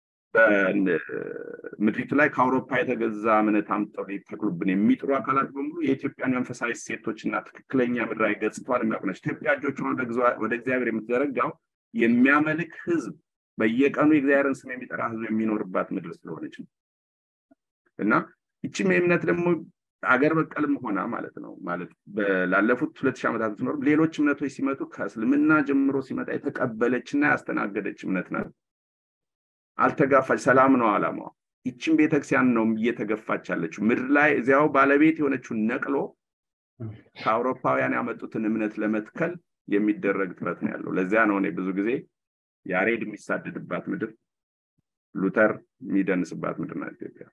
በምድሪቱ ላይ ከአውሮፓ የተገዛ እምነት አምጠው ሊተክሉብን የሚጥሩ አካላት በሙሉ የኢትዮጵያን መንፈሳዊ ሴቶችና ትክክለኛ ምድራዊ ገጽታዋን የሚያውቁ ናቸው ኢትዮጵያ እጆችን ወደ እግዚአብሔር የምትዘረጋው የሚያመልክ ህዝብ በየቀኑ የእግዚአብሔርን ስም የሚጠራ ህዝብ የሚኖርባት ምድር ስለሆነች ነው እና ይችም የእምነት ደግሞ አገር በቀልም ሆና ማለት ነው ማለት ላለፉት ሁለት ሺህ ዓመታት ትኖር ሌሎች እምነቶች ሲመጡ ከእስልምና ጀምሮ ሲመጣ የተቀበለች እና ያስተናገደች እምነት ናት አልተጋፋች ሰላም ነው አላማዋ ይችን ቤተክርስቲያን ነው እየተገፋች ያለችው ምድር ላይ እዚያው ባለቤት የሆነችውን ነቅሎ ከአውሮፓውያን ያመጡትን እምነት ለመትከል የሚደረግ ጥረት ነው ያለው ለዚያ ነው እኔ ብዙ ጊዜ ያሬድ የሚሳደድባት ምድር ሉተር የሚደንስባት ምድር ናት ኢትዮጵያ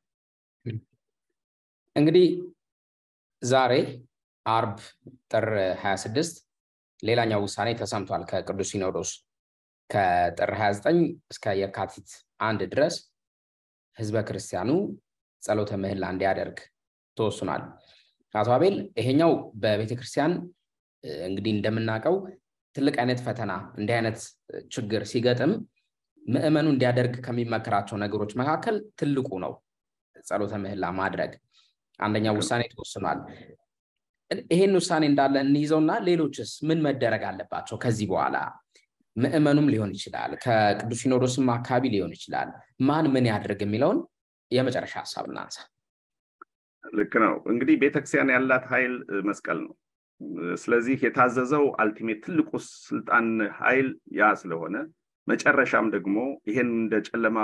እንግዲህ ዛሬ አርብ ጥር 26 ሌላኛው ውሳኔ ተሰምቷል ከቅዱስ ሲኖዶስ ከጥር 29 እስከ የካቲት አንድ ድረስ ህዝበ ክርስቲያኑ ጸሎተ ምህላ እንዲያደርግ ተወስኗል። አቶ አቤል ይሄኛው በቤተክርስቲያን እንግዲህ እንደምናውቀው ትልቅ አይነት ፈተና እንዲህ አይነት ችግር ሲገጥም ምዕመኑ እንዲያደርግ ከሚመከራቸው ነገሮች መካከል ትልቁ ነው ጸሎተ ምህላ ማድረግ። አንደኛው ውሳኔ ተወስኗል። ይሄን ውሳኔ እንዳለ እንይዘውና ሌሎችስ ምን መደረግ አለባቸው ከዚህ በኋላ? ምዕመኑም ሊሆን ይችላል፣ ከቅዱስ ሲኖዶስም አካባቢ ሊሆን ይችላል። ማን ምን ያድርግ የሚለውን የመጨረሻ ሀሳብ እናንሳ። ልክ ነው። እንግዲህ ቤተክርስቲያን ያላት ኃይል መስቀል ነው። ስለዚህ የታዘዘው አልቲሜት ትልቁ ስልጣን ኃይል ያ ስለሆነ መጨረሻም ደግሞ ይሄን እንደ ጨለማ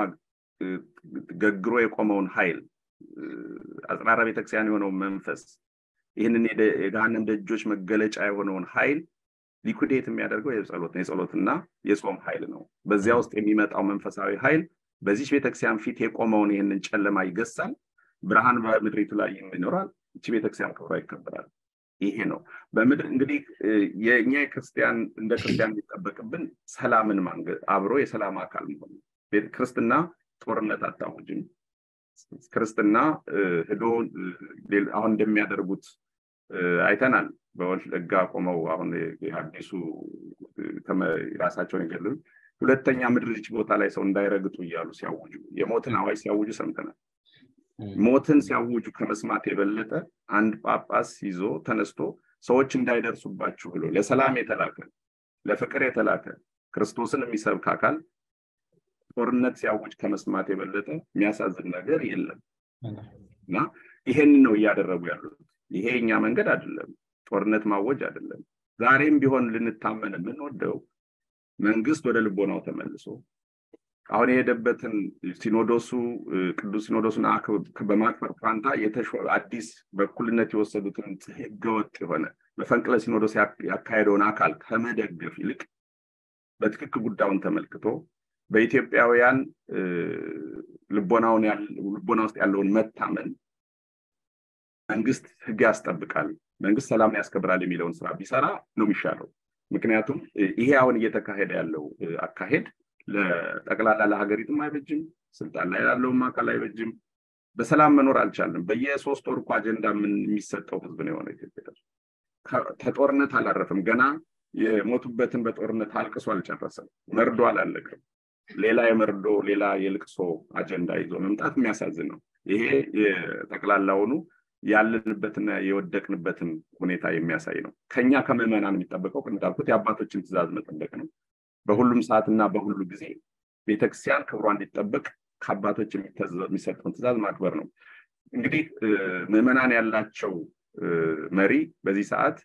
ገግሮ የቆመውን ኃይል አጽራራ ቤተክርስቲያን የሆነውን መንፈስ ይህንን የገሃነም ደጆች መገለጫ የሆነውን ኃይል ሊኩዴት የሚያደርገው የጸሎት ነው። የጸሎትና የጾም ኃይል ነው። በዚያ ውስጥ የሚመጣው መንፈሳዊ ኃይል በዚች ቤተክርስቲያን ፊት የቆመውን ይህንን ጨለማ ይገሳል። ብርሃን በምድሪቱ ላይ ይኖራል። እቺ ቤተክርስቲያን ክብሯ ይከበራል። ይሄ ነው በምድር እንግዲህ የእኛ ክርስቲያን እንደ ክርስቲያን የሚጠበቅብን ሰላምን ማንገ አብሮ የሰላም አካል መሆን ክርስትና ጦርነት አታውጅም። ክርስትና ህዶ አሁን እንደሚያደርጉት አይተናል። በወለጋ ቆመው አሁን አዲሱ ራሳቸውን የገለሉ ሁለተኛ ምድር ይህች ቦታ ላይ ሰው እንዳይረግጡ እያሉ ሲያውጁ የሞትን አዋጅ ሲያውጁ ሰምተናል። ሞትን ሲያውጁ ከመስማት የበለጠ አንድ ጳጳስ ይዞ ተነስቶ ሰዎች እንዳይደርሱባችሁ ብሎ ለሰላም የተላከ ለፍቅር የተላከ ክርስቶስን የሚሰብክ አካል ጦርነት ሲያውጅ ከመስማት የበለጠ የሚያሳዝን ነገር የለም እና ይሄንን ነው እያደረጉ ያሉት። ይሄ እኛ መንገድ አይደለም፣ ጦርነት ማወጅ አይደለም። ዛሬም ቢሆን ልንታመን የምንወደው መንግስት ወደ ልቦናው ተመልሶ አሁን የሄደበትን ሲኖዶሱ ቅዱስ ሲኖዶሱን በማክበር ፋንታ አዲስ በእኩልነት የወሰዱትን ህገወጥ የሆነ መፈንቅለ ሲኖዶስ ያካሄደውን አካል ከመደገፍ ይልቅ በትክክል ጉዳዩን ተመልክቶ በኢትዮጵያውያን ልቦና ውስጥ ያለውን መታመን መንግስት ህግ ያስጠብቃል፣ መንግስት ሰላምን ያስከብራል የሚለውን ስራ ቢሰራ ነው የሚሻለው። ምክንያቱም ይሄ አሁን እየተካሄደ ያለው አካሄድ ለጠቅላላ ለሀገሪቱም አይበጅም፣ ስልጣን ላይ ላለውም አካል አይበጅም። በሰላም መኖር አልቻለም። በየሶስት ወር እኮ አጀንዳ የሚሰጠው ህዝብ ነው የሆነ ኢትዮጵያ ከጦርነት አላረፍም። ገና የሞቱበትን በጦርነት አልቅሶ አልጨረሰም። መርዶ አላለቅም። ሌላ የመርዶ ሌላ የልቅሶ አጀንዳ ይዞ መምጣት የሚያሳዝን ነው። ይሄ የጠቅላላውኑ ያለንበትና የወደቅንበትን ሁኔታ የሚያሳይ ነው። ከኛ ከምዕመናን የሚጠበቀው እንዳልኩት የአባቶችን ትእዛዝ መጠበቅ ነው። በሁሉም ሰዓትና በሁሉ ጊዜ ቤተክርስቲያን ክብሯ እንዲጠበቅ ከአባቶች የሚሰጠውን ትእዛዝ ማክበር ነው። እንግዲህ ምዕመናን ያላቸው መሪ በዚህ ሰዓት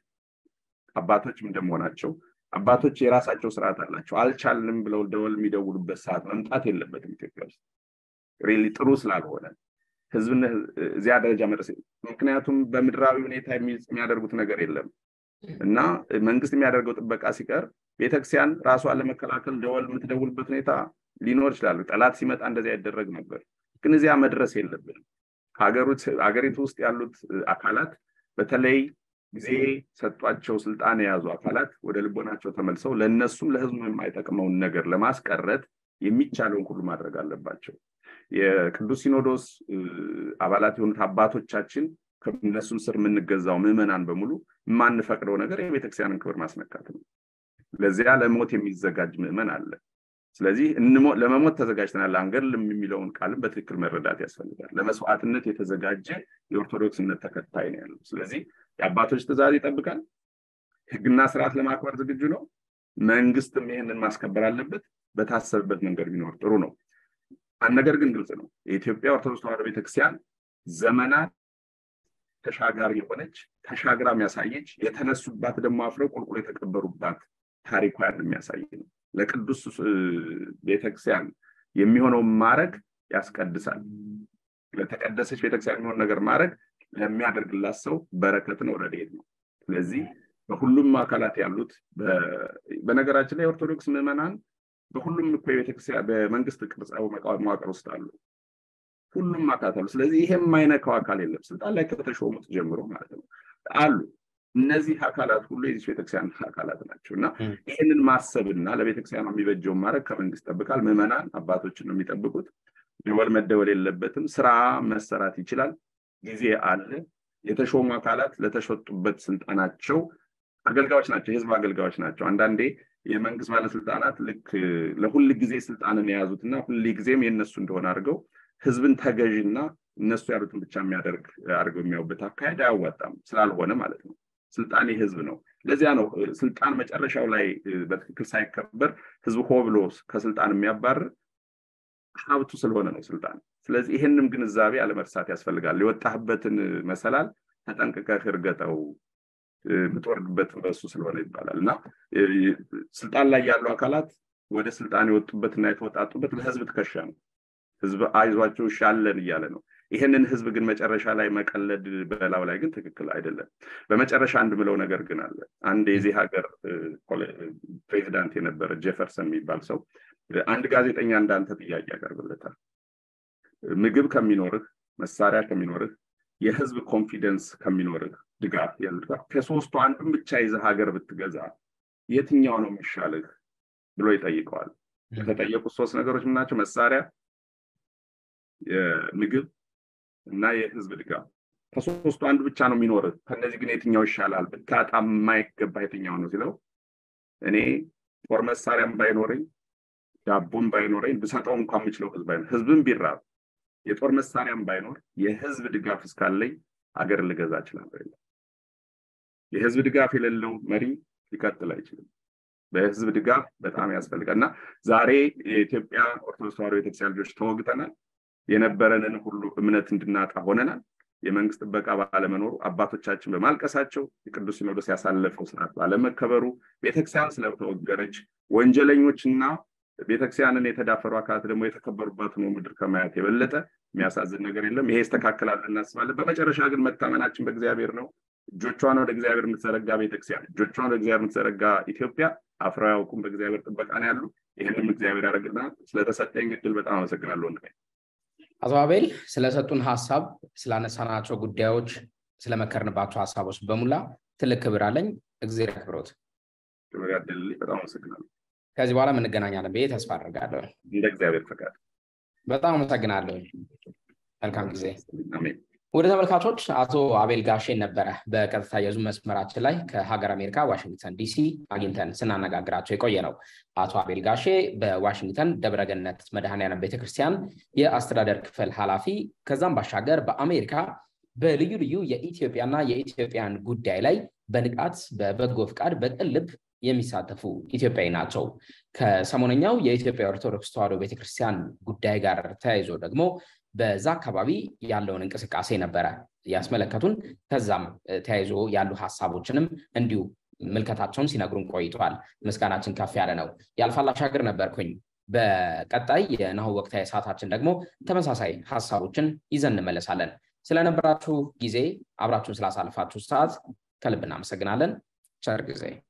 አባቶችም እንደመሆናቸው አባቶች የራሳቸው ስርዓት አላቸው። አልቻልንም ብለው ደወል የሚደውሉበት ሰዓት መምጣት የለበትም ኢትዮጵያ ውስጥ ሪሊ ጥሩ ስላልሆነ ህዝብን እዚያ ደረጃ መድረስ ምክንያቱም በምድራዊ ሁኔታ የሚያደርጉት ነገር የለም እና መንግስት የሚያደርገው ጥበቃ ሲቀር ቤተክርስቲያን ራሷን ለመከላከል ደወል የምትደውልበት ሁኔታ ሊኖር ይችላል። ጠላት ሲመጣ እንደዚያ ይደረግ ነበር። ግን እዚያ መድረስ የለብንም። ሀገሪቱ ውስጥ ያሉት አካላት በተለይ ጊዜ ሰጧቸው ስልጣን የያዙ አካላት ወደ ልቦናቸው ተመልሰው ለእነሱም ለህዝቡ የማይጠቅመውን ነገር ለማስቀረት የሚቻለውን ሁሉ ማድረግ አለባቸው። የቅዱስ ሲኖዶስ አባላት የሆኑት አባቶቻችን ከእነሱም ስር የምንገዛው ምዕመናን በሙሉ የማንፈቅደው ነገር የቤተክርስቲያንን ክብር ማስነካት ነው። ለዚያ ለሞት የሚዘጋጅ ምዕመን አለ። ስለዚህ ለመሞት ተዘጋጅተናል አንገድልም የሚለውን ቃልም በትክክል መረዳት ያስፈልጋል። ለመስዋዕትነት የተዘጋጀ የኦርቶዶክስነት ተከታይ ነው ያለው። ስለዚህ የአባቶች ትእዛዝ ይጠብቃል። ህግና ስርዓት ለማክበር ዝግጁ ነው። መንግስትም ይህንን ማስከበር አለበት። በታሰበበት መንገድ ቢኖር ጥሩ ነው። አንድ ነገር ግን ግልጽ ነው። የኢትዮጵያ ኦርቶዶክስ ተዋሕዶ ቤተክርስቲያን ዘመናት ተሻጋሪ የሆነች ተሻግራ የሚያሳየች የተነሱባት ደግሞ አፍረው ቁልቁል የተቀበሩባት ታሪኳን የሚያሳይ ነው። ለቅዱስ ቤተክርስቲያን የሚሆነው ማድረግ ያስቀድሳል። ለተቀደሰች ቤተክርስቲያን የሚሆን ነገር ማድረግ ለሚያደርግላት ሰው በረከት ነው፣ ረድኤት ነው። ስለዚህ በሁሉም አካላት ያሉት በነገራችን ላይ የኦርቶዶክስ ምዕመናን በሁሉም እኮ የቤተክርስቲያን በመንግስት ቅርጻ መዋቅር ውስጥ አሉ። ሁሉም አካላት አሉ። ስለዚህ ይሄ የማይነካው አካል የለም። ስልጣን ላይ ከተሾሙት ጀምሮ ማለት ነው አሉ። እነዚህ አካላት ሁሉ የዚህ ቤተክርስቲያን አካላት ናቸው እና ይህንን ማሰብና ለቤተክርስቲያኗ የሚበጀውን ማድረግ ከመንግስት ይጠብቃል። ምዕመናን አባቶችን ነው የሚጠብቁት። ደወል መደወል የለበትም። ስራ መሰራት ይችላል። ጊዜ አለ። የተሾሙ አካላት ለተሸጡበት ስልጣናቸው አገልጋዮች ናቸው፣ የህዝብ አገልጋዮች ናቸው። አንዳንዴ የመንግስት ባለስልጣናት ልክ ለሁል ጊዜ ስልጣንን የያዙትና ሁል ጊዜም የእነሱ እንደሆነ አድርገው ህዝብን ተገዥና እነሱ ያሉትን ብቻ የሚያደርግ አድርገው የሚያዩበት አካሄድ አያዋጣም፣ ስላልሆነ ማለት ነው። ስልጣን የህዝብ ነው። ለዚያ ነው ስልጣን መጨረሻው ላይ በትክክል ሳይከበር ህዝብ ሆ ብሎ ከስልጣን የሚያባርር ሀብቱ ስለሆነ ነው ስልጣን። ስለዚህ ይህንም ግንዛቤ አለመርሳት ያስፈልጋል። የወጣህበትን መሰላል ተጠንቅቀህ እርገጠው የምትወርድበት በሱ ስለሆነ ይባላል እና ስልጣን ላይ ያሉ አካላት ወደ ስልጣን የወጡበትና የተወጣጡበት ለህዝብ ትከሻ ነው። ህዝብ አይዟቸው ሻለን እያለ ነው። ይህንን ህዝብ ግን መጨረሻ ላይ መቀለድ በላው ላይ ግን ትክክል አይደለም። በመጨረሻ አንድ ምለው ነገር ግን አለ። አንድ የዚህ ሀገር ፕሬዚዳንት የነበረ ጀፈርሰን የሚባል ሰው አንድ ጋዜጠኛ እንዳንተ ጥያቄ ያቀርብለታል። ምግብ ከሚኖርህ፣ መሳሪያ ከሚኖርህ፣ የህዝብ ኮንፊደንስ ከሚኖርህ ድጋፍ ከሶስቱ አንዱን ብቻ ይዘህ ሀገር ብትገዛ የትኛው ነው የሚሻልህ ብሎ ይጠይቀዋል። የተጠየቁት ሶስት ነገሮች ምናቸው? መሳሪያ፣ የምግብ እና የህዝብ ድጋፍ። ከሶስቱ አንዱ ብቻ ነው የሚኖርህ። ከነዚህ ግን የትኛው ይሻላል? ብታጣ የማይገባ የትኛው ነው ሲለው እኔ ጦር መሳሪያም ባይኖረኝ ዳቦም ባይኖረኝ ብሰጠው እንኳን የምችለው ህዝብ ባይኖር ህዝብም ቢራብ የጦር መሳሪያም ባይኖር የህዝብ ድጋፍ እስካለኝ ሀገር ልገዛ እችላለሁ። የህዝብ ድጋፍ የሌለው መሪ ሊቀጥል አይችልም። በህዝብ ድጋፍ በጣም ያስፈልጋል እና ዛሬ የኢትዮጵያ ኦርቶዶክስ ተዋሕዶ ቤተክርስቲያን ልጆች ተወግተናል። የነበረንን ሁሉ እምነት እንድናጣ ሆነናል። የመንግስት ጥበቃ ባለመኖሩ አባቶቻችን በማልቀሳቸው የቅዱስ ሲኖዶስ ያሳለፈው ስርዓት ባለመከበሩ ቤተክርስቲያን ስለተወገረች ወንጀለኞችና ቤተክርስቲያንን የተዳፈሩ አካላት ደግሞ የተከበሩባት ነው ምድር ከማየት የበለጠ የሚያሳዝን ነገር የለም። ይሄ ይስተካከላል እናስባለን። በመጨረሻ ግን መታመናችን በእግዚአብሔር ነው። እጆቿን ወደ እግዚአብሔር የምትዘረጋ ቤተክርስቲያን፣ እጆቿን ወደ እግዚአብሔር የምትዘረጋ ኢትዮጵያ አፍረው አያውቁም። በእግዚአብሔር ጥበቃ ነው ያሉ። ይህንም እግዚአብሔር ያደርግና ስለተሰጠኝ እድል በጣም አመሰግናለሁ ወንድሜ። አቶ አቤል ስለሰጡን ሀሳብ፣ ስላነሳናቸው ጉዳዮች፣ ስለመከርንባቸው ሀሳቦች በሙላ ትልቅ ክብር አለኝ። እግዚአብሔር ያክብሮት። ክብር ያደልልኝ። በጣም አመሰግናለሁ። ከዚህ በኋላ እንገናኛለን ብዬ ተስፋ አድርጋለሁ። እንደ እግዚአብሔር ፈቃድ። በጣም አመሰግናለሁ። መልካም ጊዜ። አሜን። ወደ ተመልካቾች አቶ አቤል ጋሼን ነበረ በቀጥታ የዙም መስመራችን ላይ ከሀገር አሜሪካ ዋሽንግተን ዲሲ አግኝተን ስናነጋግራቸው የቆየ ነው። አቶ አቤል ጋሼ በዋሽንግተን ደብረገነት መድኃኔዓለም ቤተክርስቲያን የአስተዳደር ክፍል ኃላፊ ከዛም ባሻገር በአሜሪካ በልዩ ልዩ የኢትዮጵያና የኢትዮጵያን ጉዳይ ላይ በንቃት በበጎ ፍቃድ በቅን ልብ የሚሳተፉ ኢትዮጵያዊ ናቸው። ከሰሞነኛው የኢትዮጵያ ኦርቶዶክስ ተዋሕዶ ቤተክርስቲያን ጉዳይ ጋር ተያይዞ ደግሞ በዛ አካባቢ ያለውን እንቅስቃሴ ነበረ ያስመለከቱን። ከዛም ተያይዞ ያሉ ሀሳቦችንም እንዲሁ ምልከታቸውን ሲነግሩን ቆይተዋል። ምስጋናችን ከፍ ያለ ነው። የአልፋል አሻገር ነበርኩኝ። በቀጣይ የናሁ ወቅታዊ ሰዓታችን ደግሞ ተመሳሳይ ሀሳቦችን ይዘን እንመለሳለን። ስለነበራችሁ ጊዜ አብራችሁን ስላሳልፋችሁ ሰዓት ከልብ እናመሰግናለን። ቸር ጊዜ